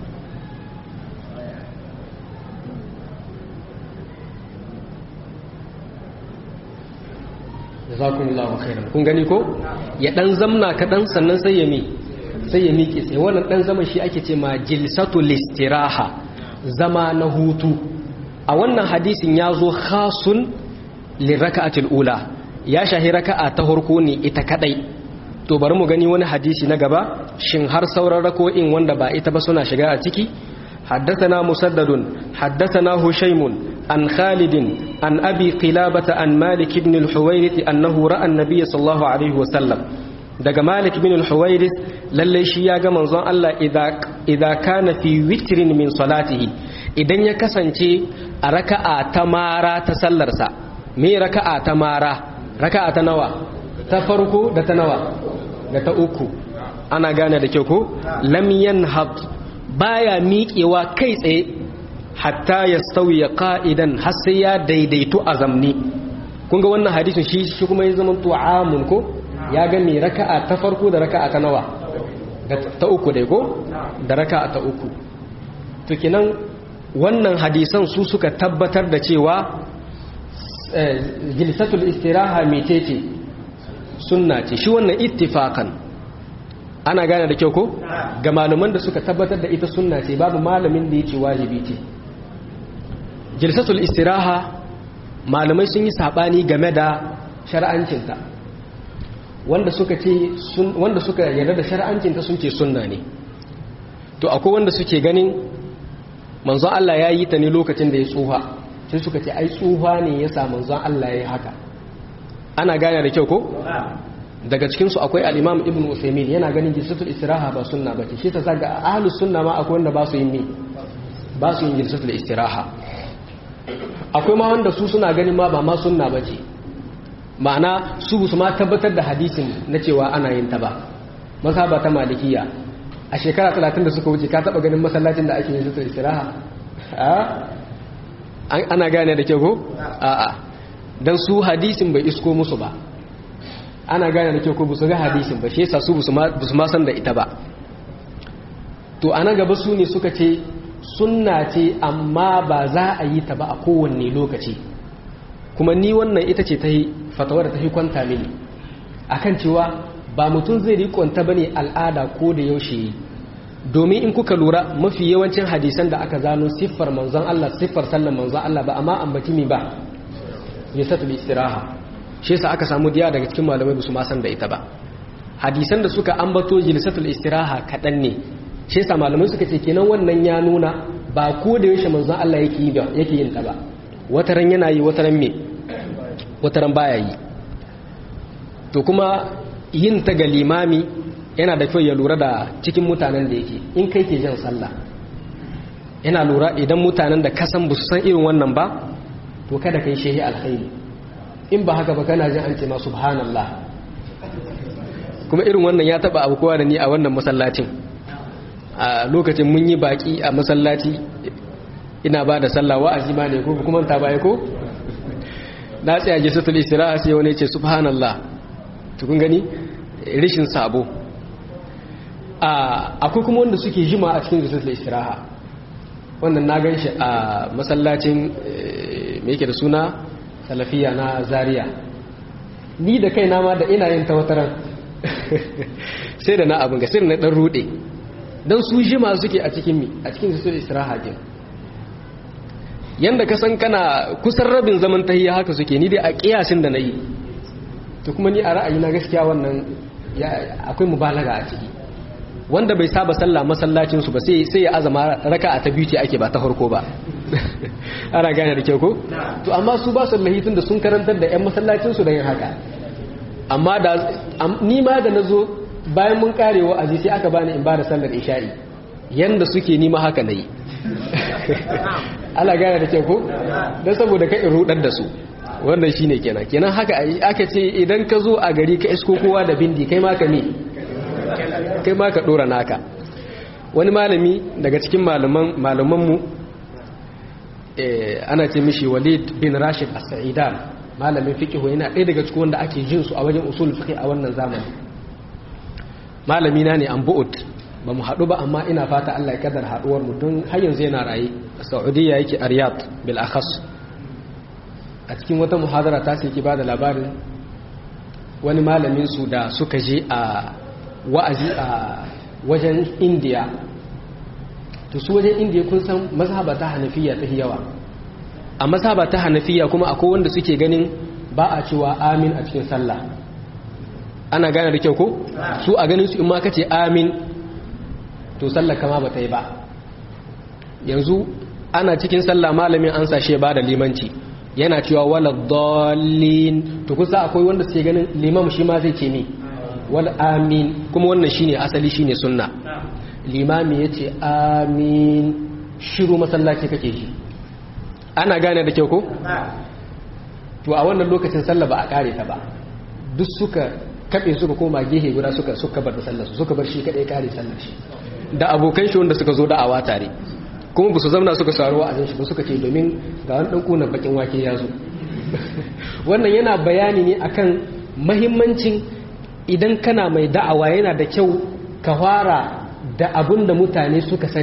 jazakumullahu khairan kun gani ko ya dan zamna kadan sannan sai ya mi sai ya miƙe sai wannan dan zaman shi ake ce ma jilsatul istiraha zama na hutu a wannan hadisin ya zo khasun liraka'atil ula ya shahi raka'a ta farko ne ita kadai to bari mu gani wani hadisi na gaba shin har sauran rako'in wanda ba ita ba suna shiga a ciki حدثنا مسدد حدثنا هشيم عن خالد عن أبي قلابة عن مالك بن الحويرث أنه رأى النبي صلى الله عليه وسلم daga Malik bin al-Huwairis lalle shi ya ga manzon Allah idza kana fi witrin min salatihi idan ya kasance a raka'a ta mara ta sallarsa me raka'a ta mara raka'a ta nawa ta farko da ta nawa da ta uku ana gane da kyau ko lam yanhad baya miƙewa kai tsaye hatta ya sauya ka'idan har sai ya daidaitu a zamni kun ga wannan hadisin shi shi kuma ya zama tu'amun ko ya ga mai raka'a ta farko da raka'a ta nawa ta uku dai ko da raka'a ta uku to kenan wannan hadisan su suka tabbatar da cewa jilsatul istiraha metece sunna ce shi wannan ittifakan ana gane da kyau ko ga malaman da suka tabbatar da ita sunna ce babu malamin da ya ce wajibi ce jilsatul istiraha malamai sun yi sabani game da shar'ancinta wanda suka ce wanda suka yarda da shar'ancinta sun ce sunna ne to akwai wanda suke ganin manzon Allah ya yi ta ne lokacin da ya tsuha sai suka ce ai tsuha ne ya sa manzon Allah ya yi haka ana gane da kyau ko daga cikin su akwai al-Imam Ibn Uthaymeen yana ganin jilsatul istiraha ba sunna bace shi ta zaga ahlus sunna ma akwai wanda ba su yin ne ba su yin jilsatul istiraha akwai ma wanda su suna ganin ma ba ma sunna bace ma'ana su su ma tabbatar da hadisin na cewa ana yin ta ba mazhaba ta malikiya a shekara 30 da suka wuce ka taba ganin masallacin da ake yin jilsatul istiraha ana gane da kyau ko a'a dan su hadisin bai isko musu ba ana gane da kyau ko su ga hadisin ba shi yasa su busu ma san da ita ba to anan gaba su ne suka ce sunna ce amma ba za a yi ta ba a kowanne lokaci kuma ni wannan ita ce ta yi fatawar da ta yi kwanta mini akan cewa ba mutum zai rikonta bane al'ada ko da yaushe domin in kuka lura mafi yawancin hadisan da aka zano siffar manzon Allah siffar sallan manzon Allah ba amma ambaci mi ba yasatul istiraha shi yasa aka samu diya daga cikin malamai ba su ma san da ita ba hadisan da suka ambato jilsatul istiraha kadan ne shi yasa malamai suka ce kenan wannan ya nuna ba ko da yaushe manzon Allah yake yi yake yin ta ba wataran yana yi wataran me wataran baya yi to kuma yin ta ga limami yana da kyau ya lura da cikin mutanen da yake in kai ke jan sallah yana lura idan mutanen da kasan ba su san irin wannan ba to kada kai shehi alkhairi in ba haka ba kana jin an ce ma subhanallah kuma irin wannan ya taba abu kowa da ni a wannan masallacin a lokacin mun yi baki a masallaci ina ba da sallah wa'azi ma ne ko kuma ta baya ko na tsaya jisatul istiraha sai wani ce subhanallah to kun gani rishin sabo akwai kuma wanda suke jima a cikin jisatul istiraha wannan na gan shi a masallacin me yake da suna salafiya na zaria ni da kaina ma da ina yin tawataran sai da na abin ga sirri na dan rude don su jima suke a cikin mi a cikin su istiraha din yanda ka san kana kusan rabin zaman tahiyya haka suke ni dai a kiyasin da nayi to kuma ni a ra'ayi na gaskiya wannan akwai mubalaga a ciki wanda bai saba sallah masallacin su ba sai sai ya azama raka'a ta biyu ce ake ba ta farko ba ana gane da kyau ko to amma su ba su lahitun da sun karantar da ƴan masallacin su da yin haka amma da ni ma da nazo bayan mun kare wa'azi sai aka bani in bada sallar isha'i yanda suke ni ma haka nayi ana gane da kyau ko dan saboda ka in rudar da su wannan shine kenan kenan haka aka ce idan ka zo a gari ka isko kowa da bindi kai ma ka me kai ma ka dora naka wani malami daga cikin malaman malamanmu ana ce mishi walid bin rashid as-sa'idan malamin fiqh yana ɗaya daga cikin wanda ake jin su a wajen usul fiqh a wannan zamani malami na ne an bu'ud ba mu haɗu ba amma ina fata Allah ya kadar haɗuwar mu don har yanzu yana raye a Saudiya yake a Riyadh bil akhas a cikin wata muhadara ta sai ki bada labarin wani malamin su da suka je a wa'azi a wajen India to su wajen indiya kun san mazhaba ta hanafiya ta yawa a mazhaba ta hanafiya kuma akwai wanda suke ganin ba a cewa amin a cikin sallah ana gane da kyau ko su a ganin su in ma kace amin to sallah kama ba ta yi ba yanzu ana cikin sallah malamin an sashe ba da limanci yana cewa wala dallin to kusa akwai wanda suke ganin limam shi ma zai ce ne wal amin kuma wannan shine asali shine sunna limami ya ce amin shiru masallaci kake ji ana gane da kyau ko? to a wannan lokacin sallah ba a kare ta ba duk suka kaɓe suka koma gehe guda suka suka bar da sallarsu suka bar shi kaɗai kare sallar shi da abokan shi wanda suka zo da'awa tare kuma ba su zamna suka saruwa a shi ba suka ce domin ga wani ɗan ƙunan bakin wake ya zo wannan yana bayani ne akan mahimmancin idan kana mai da'awa yana da kyau ka fara da abin da mutane suka sani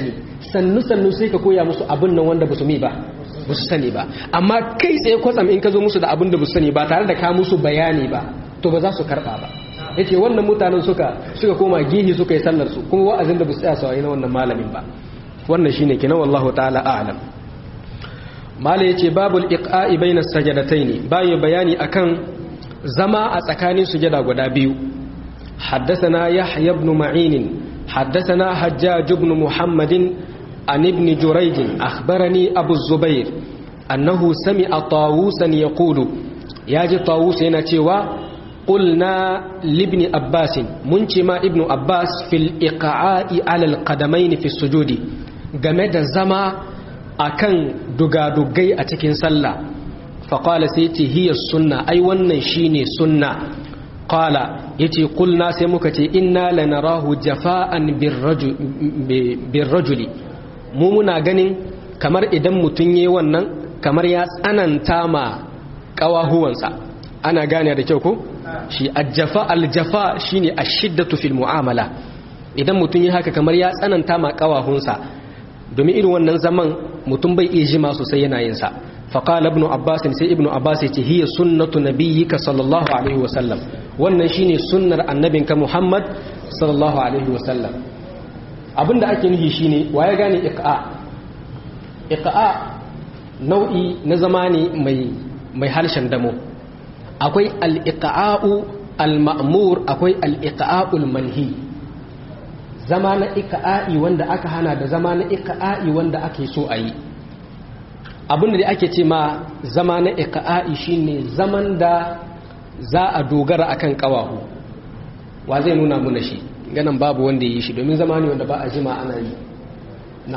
sannu sannu sai ka koya musu abin nan wanda ba su mi ba ba su sani ba amma kai tsaye kwatsam in ka zo musu da abin da ba su sani ba tare da ka musu bayani ba to ba za su karba ba yace wannan mutanen suka suka koma gihi suka yi sallar su kuma wa'azin da ba su tsaya sawayi na wannan malamin ba wannan shine kenan wallahu ta'ala a'lam mala yace babul iqa'i baina sajadataini bayu bayani akan zama a tsakanin sujada guda biyu حدثنا يحيى بن معين حدثنا حجاج بن محمد عن ابن جريج أخبرني أبو الزبير أنه سمع طاووسا يقول ياجي طاووس ينتوى قلنا لابن أباس منشما ابن أباس في الإقعاء على القدمين في السجود جمد زما أكن دقا دقي أتكين سلا فقال سيتي هي السنة أي ونن شيني سنة قال يتي قلنا سيمكتي إنا لنراه جفاء بالرجل, بالرجل mu muna ganin kamar idan mutum yi wannan kamar ya tsananta ma ƙawahuwansa ana gane da kyau ko shi aljafa aljafa shine ashiddatu fil mu'amala idan mutum yi haka kamar ya tsananta ma ƙawahunsa domin irin wannan zaman mutum bai iya jima sosai yana yin sa faqala ibnu abbas sai ibnu abbas yace hiya sunnatu nabiyyika sallallahu alaihi wasallam wannan shine sunnar annabinka muhammad sallallahu alaihi wasallam abinda ake nufi shine waye gane iqa iqa nau'i na zamani mai mai harshen damo akwai al-iqa'u al-ma'mur akwai al-iqa'u al-manhi zama na iqa'i wanda aka hana da zama na iqa'i wanda ake so a yi abinda da ake ce ma zama na iqa'i shine zaman da za a dogara akan kawahu wa zai nuna muna shi ganin babu wanda yi shi domin zama ne wanda ba a jima ana yi na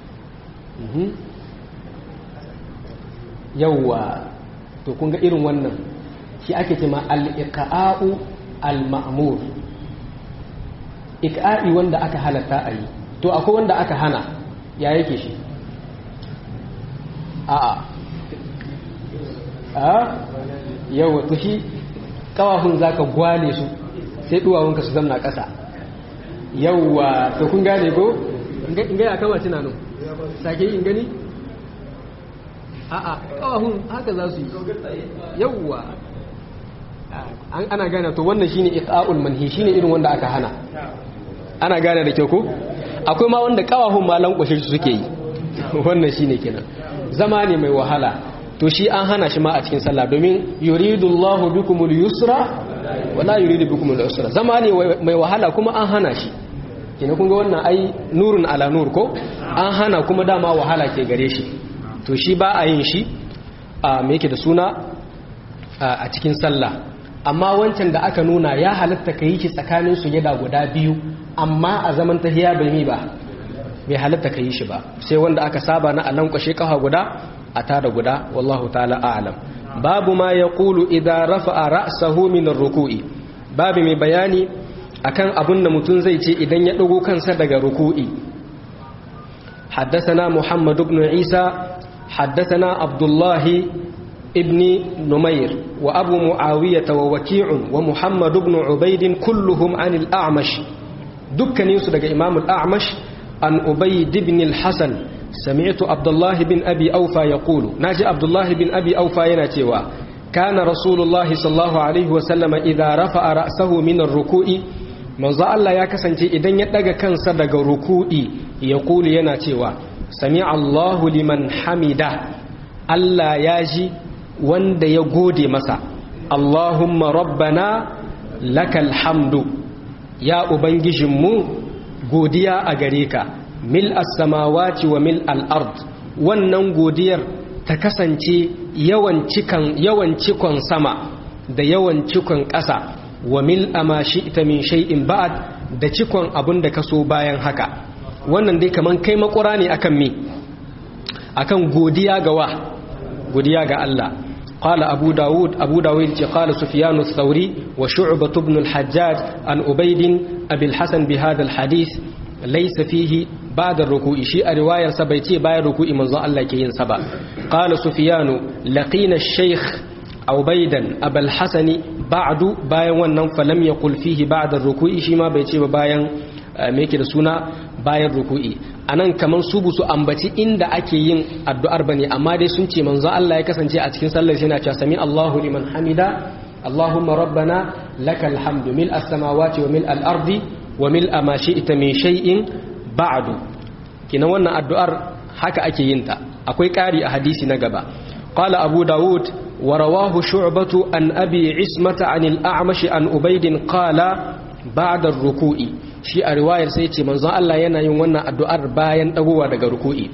yauwa to kun ga irin wannan shi ake ce ma al-iqa'u al-ma'mur iqa'i wanda aka halatta a yi to akwai wanda aka hana ya yake shi a'a a yawa to shi kawahun zaka gwale su sai duwawunka su zamna ƙasa yawwa to kun gane ko in gaya kama tunanin sake in gani a'a kawahun haka za su yi yawwa ana gane to wannan shine iqa'ul manhi shine irin wanda aka hana ana gane da kyau ko akwai ma wanda kawahun ma lankwashe su suke yi wannan shine kenan zama ne mai wahala to shi an hana shi ma a cikin sallah domin yuridullahu bikumul yusra wala yuridu bikum al-usra zama ne mai wahala kuma an hana shi kina kun ga wannan ai nurun ala nur ko an hana kuma dama wahala ke gare shi to shi ba a yin shi a me yake da suna a cikin sallah amma wancan da aka nuna ya halatta ka yi shi tsakanin sujada guda biyu amma a zaman tahiya bai mi ba bai halatta ka yi shi ba sai wanda aka saba na alan kwashe kafa guda a tada guda wallahu ta'ala a'lam babu ma ya kulu idan rafa'a ra'sahu min ruku'i babu mai bayani akan abin da mutum zai ce idan ya dago kansa daga ruku'i حدثنا محمد بن عيسى حدثنا عبد الله ابن نمير وأبو معاوية ووكيع ومحمد بن عبيد كلهم عن الأعمش دكن يسدق إمام الأعمش عن أبيد بن الحسن سمعت عبد الله بن أبي أوفى يقول ناجي عبد الله بن أبي أوفى يناتيوا كان رسول الله صلى الله عليه وسلم إذا رفع رأسه من الركوع manzo Allah ya kasance idan ya daga kansa daga ruku'i ya kulu yana cewa sami Allahu liman hamida Allah ya ji wanda ya gode masa Allahumma rabbana lakal hamdu ya ubangijinmu godiya a gare ka mil as-samawati wa mil al-ard wannan godiyar ta kasance yawan cikan yawan cikon sama da yawan cikon ƙasa wa mil ama shi'ta min shay'in ba'd da cikon abin da kaso bayan haka wannan dai kaman kai makura ne akan me akan godiya ga wa godiya ga Allah قال أبو داود أبو داود قال سفيان الثوري وشعبة بن الحجاج عن أبيد أبي الحسن بهذا الحديث ليس فيه بعد الركوع شيء رواية سبيتي بعد الركوع من ظن الله كين سبا قال سفيان لقينا الشيخ عبيدا أبا الحسن بعد باين ونن فلم يقل فيه بعد الركوع شيء ما بيتي باين ميكي رسونا باين الركوع anan kaman su busu ambaci inda ake yin addu'ar bane amma dai sun ce manzo Allah ya kasance a cikin sallar yana cewa sami Allahu liman hamida Allahumma rabbana lakal hamdu mil as-samawati wa mil al-ardi wa mil ma shi'ta min shay'in ba'du kina wannan addu'ar haka ake yin ta akwai ƙari a hadisi na gaba qala abu daud wa rawahu shu'batu an abi ismata an al-a'mash an ubayd qala ba'da ar-ruku'i shi a riwayar sai ce manzon Allah yana yin wannan addu'ar bayan dagowa daga ruku'i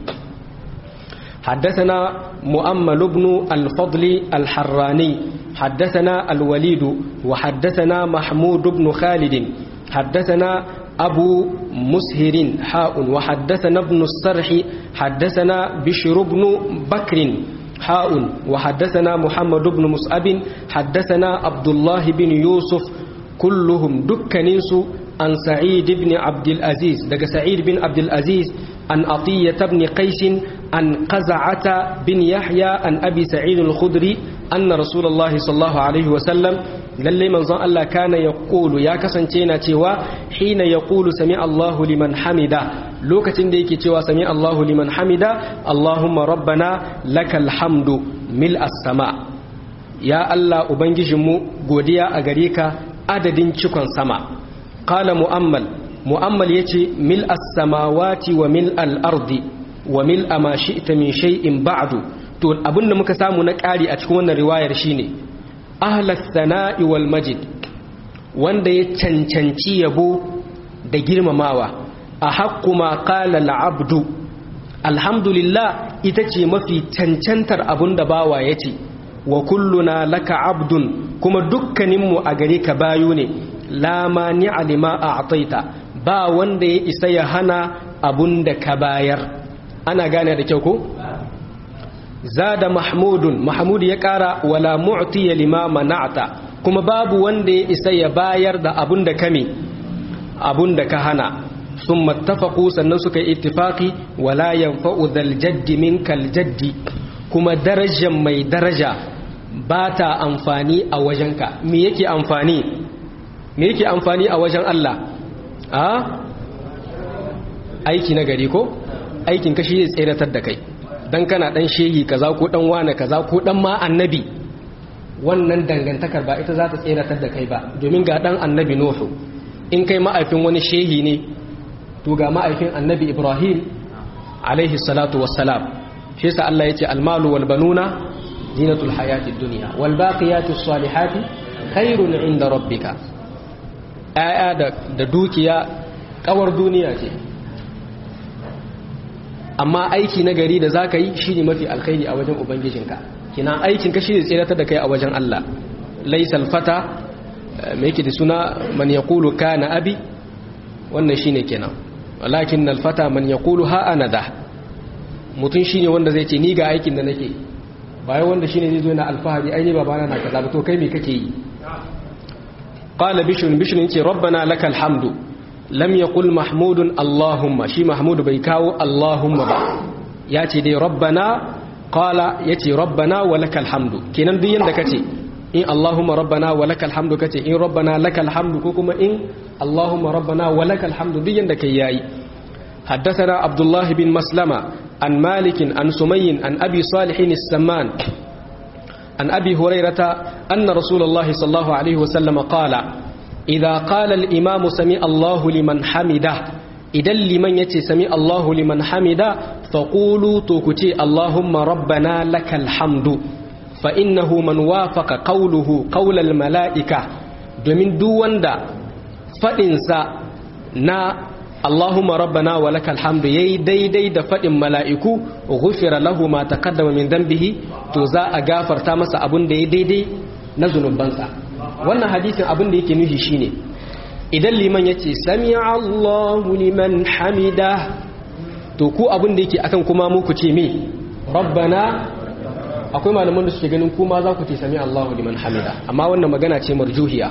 حدثنا مؤمل بن الفضل الحراني حدثنا الوليد وحدثنا محمود بن خالد حدثنا أبو مسهر حاء وحدثنا ابن السرح حدثنا بشر بن بكر حاء وحدثنا محمد بن مسعب حدثنا عبد الله بن يوسف كلهم دكنيس عن سعيد بن عبد العزيز دق سعيد بن عبد العزيز عن عطية بن قيس عن قزعة بن يحيى عن أبي سعيد الخدري أن رسول الله صلى الله عليه وسلم lalle manzon Allah kana ya ƙulu ya kasance na cewa hina ya ƙulu sami Allahu liman hamida lokacin da yake cewa sami Allahu liman hamida Allahumma rabbana lakal hamdu mil as-sama ya Allah ubangijinmu godiya a gare ka adadin cikon sama qala mu'ammal mu'ammal yace mil as-samawati wa mil al-ardi wa mil ma shi'ta min shay'in ba'du to abinda muka samu na ƙari a cikin wannan riwayar shine ahlas sana'i wal majid wanda ya cancanci yabo da girmamawa a haƙƙu ma qala al-abdu alhamdulillah ita ce mafi cancantar abun da bawa yace wa kulluna laka abdun kuma dukkaninmu a gare ka bayu ne la mani'a lima a'taita ba wanda ya isa ya hana abun da ka bayar ana gane da kyau ko zada mahmudun mahmud ya kara wala mu'tiya lima mana'ta kuma babu wanda ya isa ya bayar da abun da kame abun da ka hana sun mattafaku sannan suka yi ittifaki wala yanfa'u dhal jaddi minkal jaddi kuma darajar mai daraja ba ta amfani a wajenka me yake amfani me yake amfani a wajen Allah a aiki na gari ko aikin kashi zai tseratar da kai dan kana dan shehi kaza ko dan wane kaza ko dan ma annabi wannan dangantakar ba ita za ta tseratar da kai ba domin ga dan annabi nuhu in kai ma'aifin wani shehi ne to ga ma'aifin annabi ibrahim alaihi salatu wassalam shi yasa Allah yace almalu wal banuna zinatul hayatid dunya wal baqiyatus salihati khairun inda rabbika aya da da dukiya kawar duniya ce amma aiki na gari da za ka yi shi ne mafi alkhairi a wajen ubangijinka kina aikinka shi ne tseratar da kai a wajen Allah laisal fata mai yake da suna man ya kulu ka na abi wannan shi ne kenan walakin alfata man ya kulu ha ana da mutum shi ne wanda zai ce ni ga aikin da nake bayan wanda shi ne zai zo na alfahari aini babana na kaza to kai me kake yi qala bishrun bishrun yace rabbana lakal hamdu lam yaqul mahmudun allahumma shi mahmud bai kawo allahumma ba ya ce dai rabbana qala yace rabbana wa lakal hamdu kenan duk yanda kace in allahumma rabbana wa lakal hamdu kace in rabbana lakal hamdu ko kuma in allahumma rabbana wa lakal hamdu duk yanda kai yayi حدثنا عبد الله بن مسلمة عن مالك عن سمي عن أبي صالح السمان عن أبي هريرة أن رسول الله صلى الله عليه وسلم قال إذا قال الإمام سمع الله لمن حمده إذا لمن يتي سمع الله لمن حمده فقولوا توكتي اللهم ربنا لك الحمد فإنه من وافق قوله قول الملائكة domin duk wanda faɗinsa na Allahumma rabbana wa lakal hamdu yayi daidai da faɗin mala'iku ghufira lahu ma taqaddama min dhanbihi to za a gafarta masa abun da ya daidai na zunubansa wannan hadisin abin da yake nufi shine idan liman yace sami'a Allahu liman hamida to ku abin da yake akan kuma mu ku ce me rabbana akwai malaman da suke ganin kuma za ku ce sami'a Allahu liman hamida amma wannan magana ce marjuhiya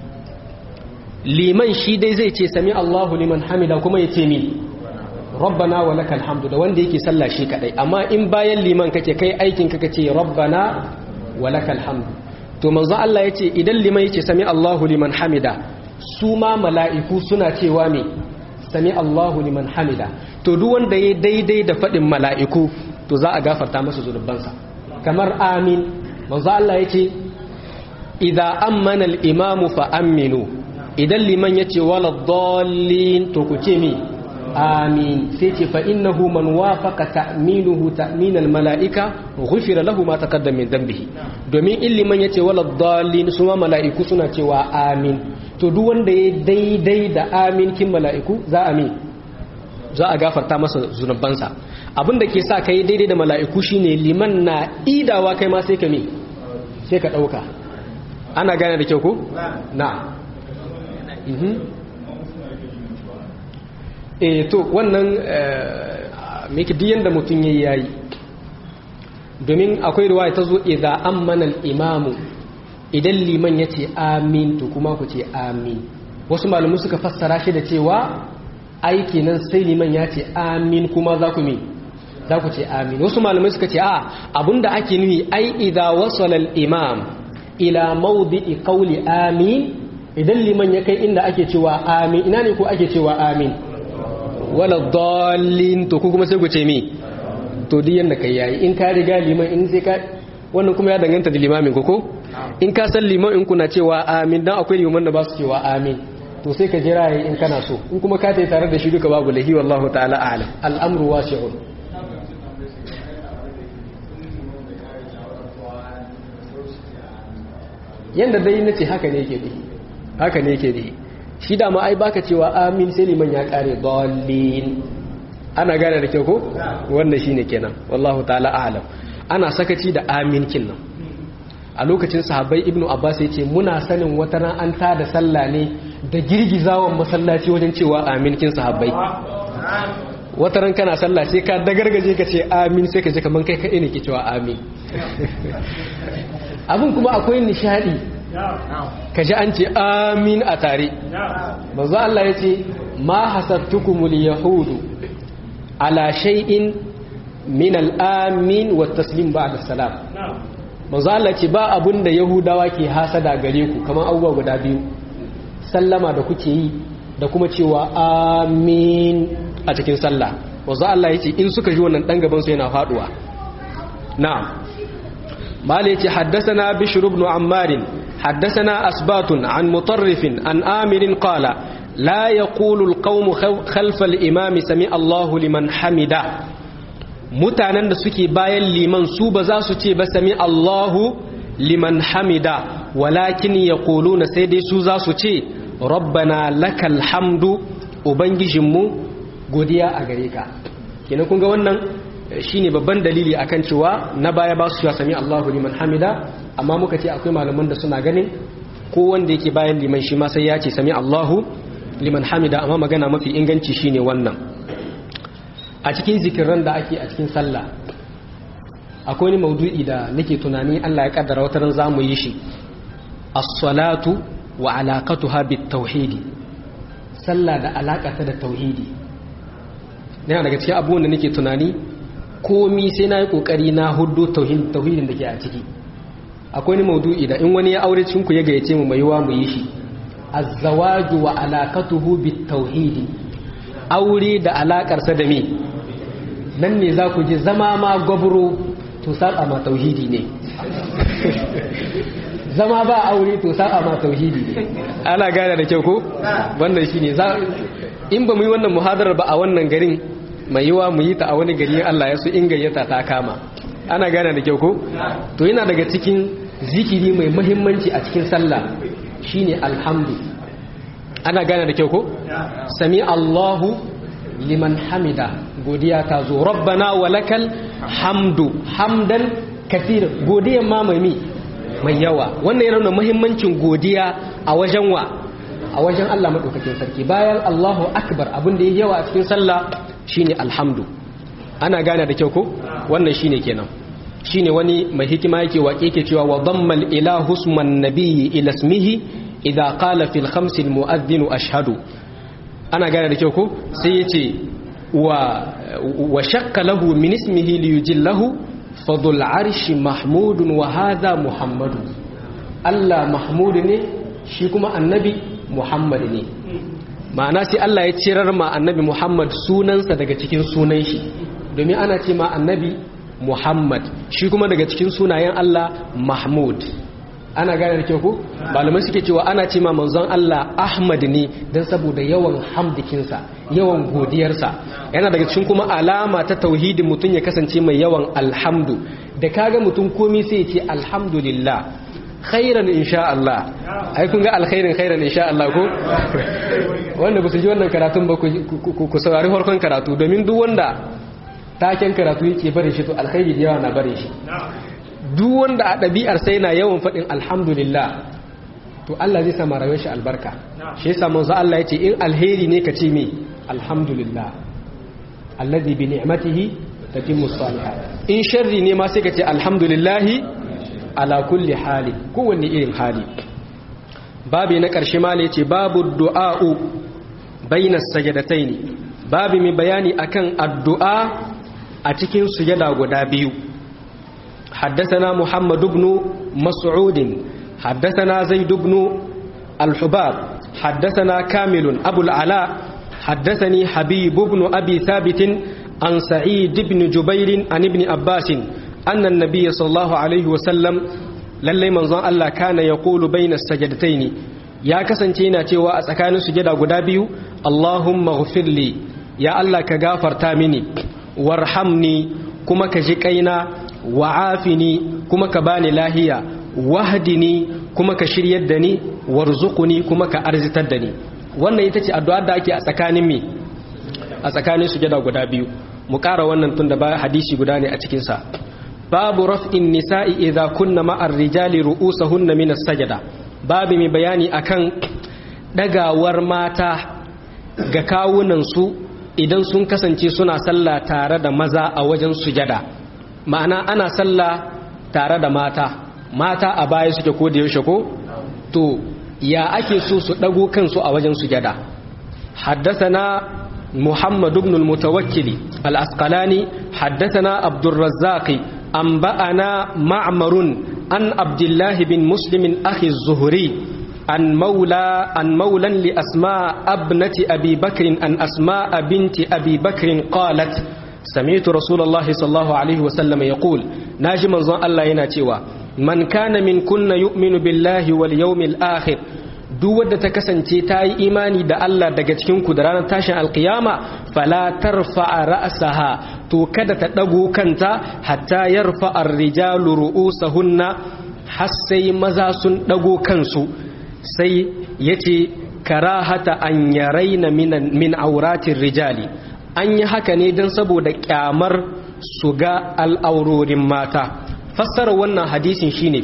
liman shi dai zai ce sami Allahu liman hamida kuma ya ce mi rabbana wa lakal hamdu da wanda yake sallah shi kadai amma in bayan liman kake kai aikin ka kace rabbana wa lakal hamdu to manzo Allah yace idan liman yace sami Allahu liman hamida su ma mala'iku suna cewa me sami Allahu liman hamida to duk wanda ya daidai da faɗin mala'iku to za a gafarta masa zunubansa kamar amin manzo Allah yace idza ammana al-imamu fa aminu idan liman yace wala dallin to ku ce mi amin sai ce fa innahu man wafaqa ta'minuhu ta'min al-mala'ika ghufira lahu ma taqaddama min dhanbihi domin in liman yace wala dallin su ma mala'iku suna cewa amin to duk wanda ya daidai da amin kin mala'iku za a mi za a gafarta masa zunubansa abin da ke sa kai daidai da mala'iku shine liman na idawa kai ma sai ka mi sai ka dauka ana gane da kyau ko na e to wannan miki duk yanda mutum yayi yayi domin akwai riwaya ta zo idza ammana al-imamu idan liman yace amin to kuma ku ce amin wasu malamu suka fassara shi da cewa aiki nan sai liman ya ce amin kuma za ku mi za ku ce amin wasu malamai suka ce a abinda ake nuhi ai idza wasala al-imam ila mawdi'i qawli amin idan liman ya kai inda ake cewa amin ina ne ko ake cewa amin wala dallin to ku kuma sai ku ce mi to duk yanda kai yayi in ka riga liman in sai ka wannan kuma ya danganta da limamin ku ko in ka san liman in kuna cewa amin dan akwai liman da ba su cewa amin to sai ka jira yayi in kana so in kuma ka tayi tare da shi duka babu lahi wallahu ta'ala a'lam al'amru wasi'un yanda dai nace haka ne yake bihi haka ne yake bihi shi da ma ai baka cewa amin sai liman ya kare dallin ana gane da kyau ko wannan shine kenan wallahu ta'ala a'lam ana sakaci da amin kinnan a lokacin sahabbai ibnu abbas yace muna sanin wata ran an ta da sallah ne da girgizawan masallaci wajen cewa amin kin sahabbai wata ran kana sallah sai ka dagargaje ka ce amin sai ka ji kaman kai kai ne ke cewa amin abin kuma akwai nishadi ka ji an ce amin a tare manzo Allah ya ce ma hasabtukumul yahudu ala shay'in min al-amin wa taslim ba'da salam manzo Allah ce ba abun da yahudawa ke hasada gare ku kamar abubuwa guda biyu sallama da kuke yi da kuma cewa amin a cikin sallah manzo Allah ya ce in suka ji wannan dan gaban su yana faduwa na'am mali ya ce haddathana bishr ibn ammar haddathana asbatun an mutarrif an amir qala لا يقول القوم خلف الإمام سمع الله لمن حمده mutanen da suke bayan liman su ba za su ce ba sami Allahu liman hamida walakin ya na sai dai su za su ce rabbana lakal hamdu ubangijinmu godiya a gare ka kenan kun ga wannan shine babban dalili akan cewa na baya ba su cewa sami Allahu liman hamida amma muka ce akwai malaman da suna ganin ko wanda yake bayan liman shi ma sai ya ce sami Allahu liman hamida amma magana mafi inganci shine wannan a cikin zikiran da ake a cikin sallah akwai wani maudu'i da nake tunani Allah ya kaddara wata ran zamu yi shi as-salatu wa alaqatuha bit-tauhid sallah da alakata da tauhidi yana daga cikin abubuwan da nake tunani komi sai na yi kokari na hudu tauhidin da ke a ciki akwai wani maudu'i da in wani ya aure cikin ku ya gayyace mu mai yiwa mu yi shi az-zawaju wa alaqatuhu bit-tauhidi aure da alakarsa da me nan ne za ku ji zama ma gwabro to saba ma tauhidi ne zama ba aure to saba ma tauhidi ne ana gane da kyau ko wannan shine za in ba mu yi wannan muhadarar ba a wannan garin mai yiwa mu yi ta a wani gari Allah ya so in gayyata ta kama ana gane da kyau ko to yana daga cikin zikiri mai muhimmanci a cikin sallah shine alhamdu ana gane da kyau ko sami Allahu liman hamida godiya ta zo rabbana walakal hamdu hamdan kathir godiya ma mai mi mai yawa wannan yana nuna muhimmancin godiya a wajen wa a wajen Allah madaukakin sarki bayan Allahu akbar abin da yake yawa a cikin sallah shine alhamdu ana gane da kyau ko wannan shine kenan shine wani mai hikima yake waƙe yake cewa wa dammal ilahu isman nabiyyi ila ismihi idza qala fil khamsi al mu'adhdhin ashhadu ana gane da kyau ko sai yace wa wa shakka lahu min ismihi li yujillahu fadul arshi mahmudun wa hadha muhammadu Allah mahmud ne shi kuma annabi muhammad ne ma'ana sai Allah ya cirar ma annabi Muhammad sunansa daga cikin sunan shi domin ana ce ma annabi Muhammad shi kuma daga cikin sunayen Allah Mahmud ana gane da kyau ko malamai suke cewa ana ce ma manzon Allah Ahmad ne dan saboda yawan hamdikinsa yawan godiyarsa yana daga cikin kuma alama ta tauhidin mutum ya kasance mai yawan alhamdu da kaga mutum komai sai ya ce alhamdulillah khairan insha Allah ai kun ga alkhairin khairan insha Allah ko wanda ba su ji wannan karatun ba ku saurari farkon karatu domin duk wanda taken karatu yake bare shi to alkhairi da yawa na bare shi duk wanda a ɗabi'ar sai na yawan faɗin alhamdulillah to Allah zai sama rayuwar shi albarka shi yasa manzo Allah yace in alheri ne ka ce me alhamdulillah alladhi bi ni'matihi tatimmu salihat in sharri ne ma sai ka ce alhamdulillah ala kulli hali kowanne irin hali babi na ƙarshe ma yace babu du'a'u bainas sajadataini babi mai bayani akan addu'a a cikin sujada guda biyu حدثنا محمد بن مسعود حدثنا زيد بن الحباب حدثنا كامل أبو العلاء حدثني حبيب بن أبي ثابت عن سعيد بن جبير عن ابن عباس أن النبي صلى الله عليه وسلم للي منظر الله كان يقول بين السجدتين يا كسنتينا تيوا أسكان سجد قدابيو اللهم اغفر لي يا الله كغافر تامني وارحمني كما كجيكينا wa'afini kuma ka bani lahiya wahdini kuma ka shiryar da ni warzuquni kuma ka arzitar da ni wannan ita ce addu'a da ake a tsakanin mi a tsakanin sujada guda biyu mu ƙara wannan tun da ba hadisi guda ne a cikin sa babu raf'in nisa'i idza kunna ma'ar rijali ru'usahunna min as-sajada babu mai bayani akan dagawar mata ga kawunan su idan sun kasance suna sallah tare da maza a wajen sujada ma'ana ana sallah tare da mata mata a baya suke ko da yaushe ko to ya ake so su dago kansu a wajen sujada haddathana muhammad ibn al-mutawakkili al-asqalani haddathana abdur razzaq anba'ana ma'marun an abdullah bin muslim akhi az-zuhri an maula an maulan li asma abnati abi bakr an asma binti abi bakr qalat سمعت رسول الله صلى الله عليه وسلم يقول ناجي منزون الله yana cewa man kana min kunna yu'minu billahi wal yawmil akhir duk wadda ta kasance ta yi imani da Allah daga cikin ku da ranar tashin alkiyama fala tarfa'a ra'saha to kada ta dago kanta hatta yarfa ar-rijalu ru'usahunna har sai maza sun dago kansu sai yace karahata an yaraina min auratir rijali an yi haka ne don saboda kyamar su ga al'aurorin mata fassarar wannan hadisin shine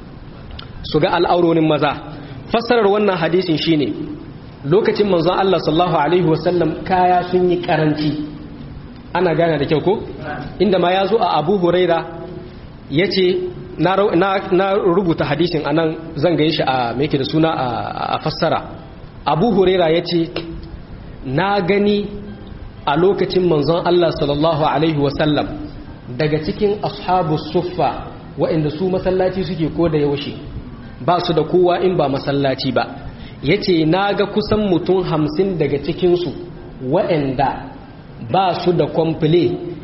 su ga al'aurorin maza fassarar wannan hadisin shine lokacin manzon Allah sallallahu alaihi wasallam kaya sun yi karanci ana gane da kyau ko inda ma ya zo a abu huraira ya ce na rubuta hadisin anan zan gaye shi a mai da suna a fassara abu huraira ya ce na gani a lokacin manzon Allah sallallahu Alaihi wasallam daga cikin ashabu suffa waɗanda su masallaci suke ko da yaushe ba su da kowa in ba masallaci ba ya ce na ga kusan mutum hamsin daga cikinsu waɗanda ba su da kwamfile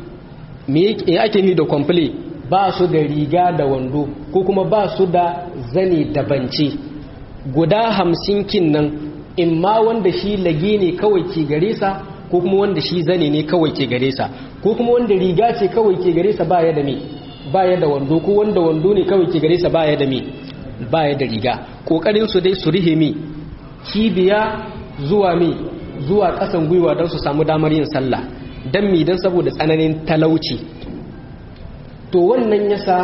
me ake ni da kwamfile ba su da riga da wando ko kuma ba su da zane da bance guda hamsin kin nan in ma wanda shi lage ne kawai ke gare sa ko kuma wanda shi zane ne kawai ke gare sa ko kuma wanda riga ce kawai ke gare sa baya da me baya da wando ko wanda wando ne kawai ke gare sa baya da me baya da riga kokarin su dai su rihe mi kibiya zuwa mi zuwa kasan gwiwa don su samu damar yin sallah dan mi dan saboda tsananin talauci to wannan yasa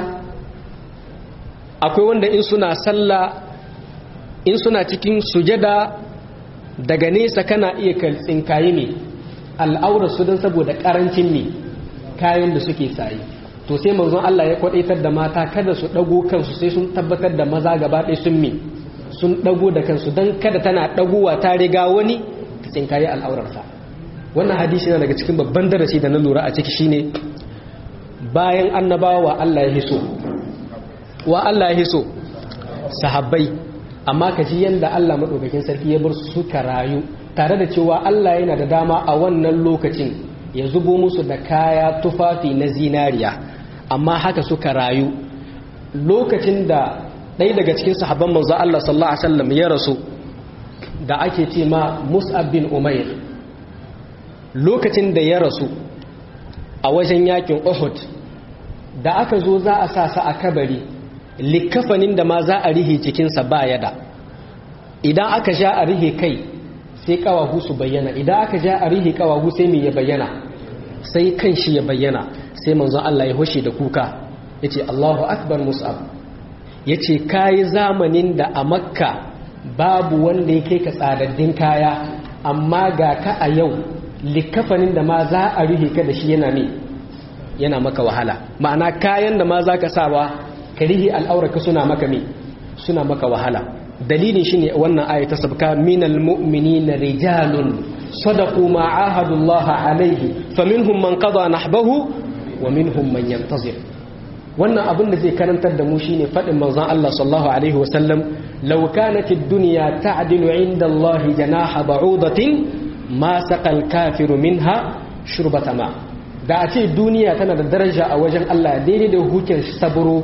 akwai wanda in suna sallah in suna cikin sujada daga nesa kana iya tsinkaye ne al'aurar su don saboda karancin ne kayan da suke saye to sai manzon Allah ya kwadaitar da mata kada su dago kansu sai sun tabbatar da maza gaba ɗaya sun mi sun dago da kansu don kada tana dagowa ta riga wani ta tsinkaye al'aurarsa wannan hadisi yana daga cikin babban darasi da na lura a ciki shine bayan annabawa Allah ya hiso wa Allah ya hiso sahabbai amma ka ji yanda Allah madaukakin sarki ya bar su suka rayu tare da cewa Allah yana da dama a wannan lokacin ya zubo musu da kaya tufafi na zinariya amma haka suka rayu lokacin da ɗaya daga cikin sahabban manzo Allah sallallahu alaihi wasallam ya rasu da ake ce ma Mus'ab bin Umair lokacin da ya rasu a wajen yakin Uhud da aka zo za a sa sa a kabari likafanin da ma za a rihe cikinsa ba yada idan aka sha a rihe kai sai kawahu su bayyana idan aka ja a rihe kawahu sai mai ya bayyana sai kan shi ya bayyana sai manzon Allah ya hoshe da kuka ya ce Allahu akbar mus'ab ya ce kayi zamanin da a makka babu wanda ya kai ka tsadaddin kaya amma ga ka a yau likafanin da ma za a rihe ka da shi yana ne yana maka wahala ma'ana kayan da ma za ka sawa ka rihe al'auraka suna maka me suna maka wahala dalilin shine wannan aya ta sabka minal mu'minina rijalun sadaqu ma ahadullah alaihi faminhum man qada nahbahu wa minhum man yantazir wannan abin da zai karantar da mu shine fadin manzon Allah sallallahu alaihi wa sallam law kanat ad-dunya ta'dilu 'inda Allah janaha ba'udatin ma saqal kafiru minha shurbata ma da a ce duniya tana da daraja a wajen Allah daidai da hukin saburo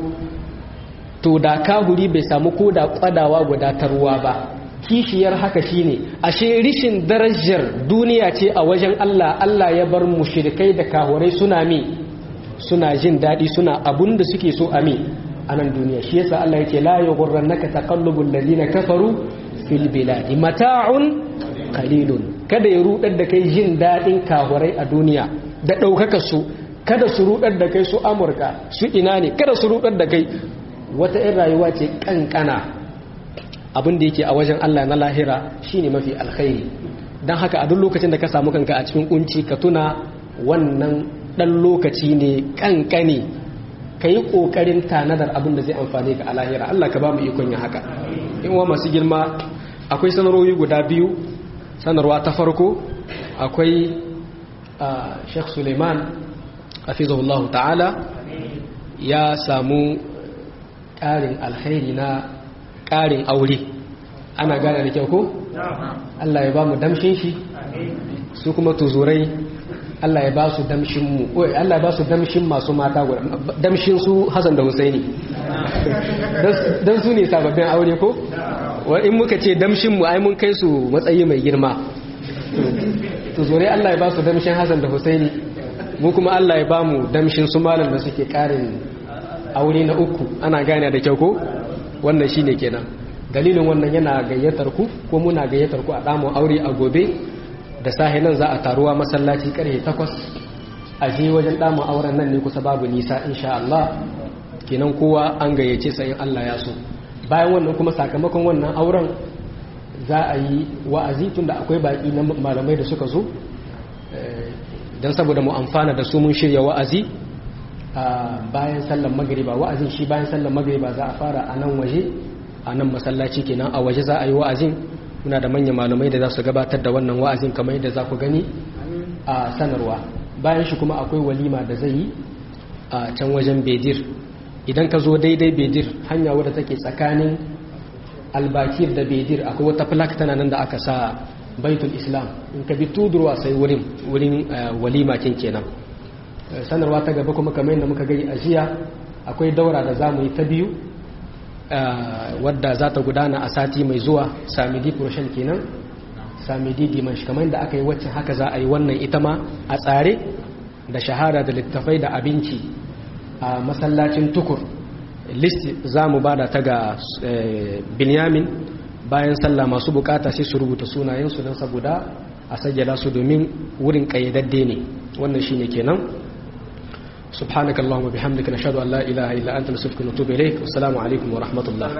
to da kahuri bai samu ko da kwadawa gudatarwa ba kishiyar haka shine ashe rishin darajar duniya ce a wajen Allah Allah ya bar mushrikai da kahurai suna mi suna jin daɗi suna abun da suke so a mi a nan duniya shi yasa Allah yake la yughurrannaka taqallubul ladina kafaru fil biladi mata'un qalilun kada ya rudar da kai jin daɗin kahurai a duniya da ɗaukaka su kada su rudar da kai su Amurka su ina ne kada su rudar da kai wata ‘yan rayuwa ce ƙanƙana abin da yake a wajen Allah na lahira shine mafi alkhairi don haka a duk lokacin da ka samu kanka a cikin kunci ka tuna wannan ɗan lokaci ne ƙanƙani ka yi ƙoƙarin tanadar abin da zai amfani ka a lahira Allah ka ba mu ikon yin haka in wa masu girma akwai sanarwoyi guda biyu sanarwa ta farko akwai Sheikh Suleiman hafizahullahu ta'ala ya samu ƙarin alkhairi na ƙarin aure ana gane da kyau ko? Allah ya ba mu damshin shi su kuma tuzurai Allah ya ba su damshin mu oi Allah ya ba su damshin masu mata guda damshin su Hassan da Husaini dan su ne sababbin aure ko wa in muka ce damshin mu ai mun kai su matsayi mai girma tuzurai Allah ya ba su damshin Hassan da Husaini mu kuma Allah ya ba mu damshin su malam da suke ƙarin aure na uku ana gane da kyau ko wannan shine kenan dalilin wannan yana gayyatar ku ko muna gayyatar ku a damu aure a gobe da sahi nan za a taruwa masallaci karfe 8 a je wajen damu auren nan ne kusa babu nisa insha Allah kenan kowa an gayyace sa in Allah ya so bayan wannan kuma sakamakon wannan auren za a yi wa'azi tunda akwai baki na malamai da suka zo dan saboda mu amfana da su mun shirya wa'azi bayan sallan magariba wa'azin shi bayan sallan magariba za a fara a nan waje a nan masallaci kenan a waje za a yi wa'azin muna da manyan malamai da za su gabatar da wannan wa'azin kamar yadda za ku gani a sanarwa bayan shi kuma akwai walima da zai yi a can wajen bedir idan ka zo daidai bedir hanya wadda take tsakanin albakir da bedir akwai wata flak tana nan da aka sa baitul islam in ka bi tudurwa sai wurin wurin walima kin kenan sanarwa ta gaba kuma kamar yadda muka gani a jiya akwai daura da zamu yi ta biyu wadda za ta gudana a sati mai zuwa samidi furoshen kenan samidi dimanshi kamar yadda aka yi waccan haka za a yi wannan ita ma a tsare da shahara da littafai da abinci a masallacin tukur listi za mu bada ta ga binyamin bayan sallah masu bukata sai su rubuta sunayensu don saboda a sajjala su domin wurin kayyadadde ne wannan shine kenan سبحانك اللهم وبحمدك نشهد أن لا إله إلا أنت نستغفرك ونتوب إليك والسلام عليكم ورحمة الله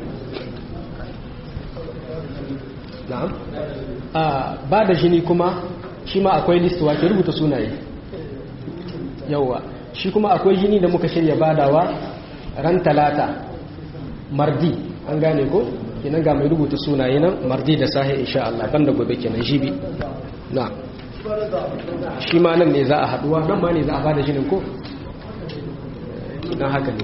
نعم بعد jini kuma shi ma akwai list wa ke rubuta sunaye yawa shi kuma akwai jini da muka shirya badawa ran talata mardi an gane ko kenan ga mai rubuta sunaye nan mardi da sahi insha Allah banda gobe kenan jibi na'am shi ma nan ne za a haduwa nan ma ne za a bada jinin ko idan haka ne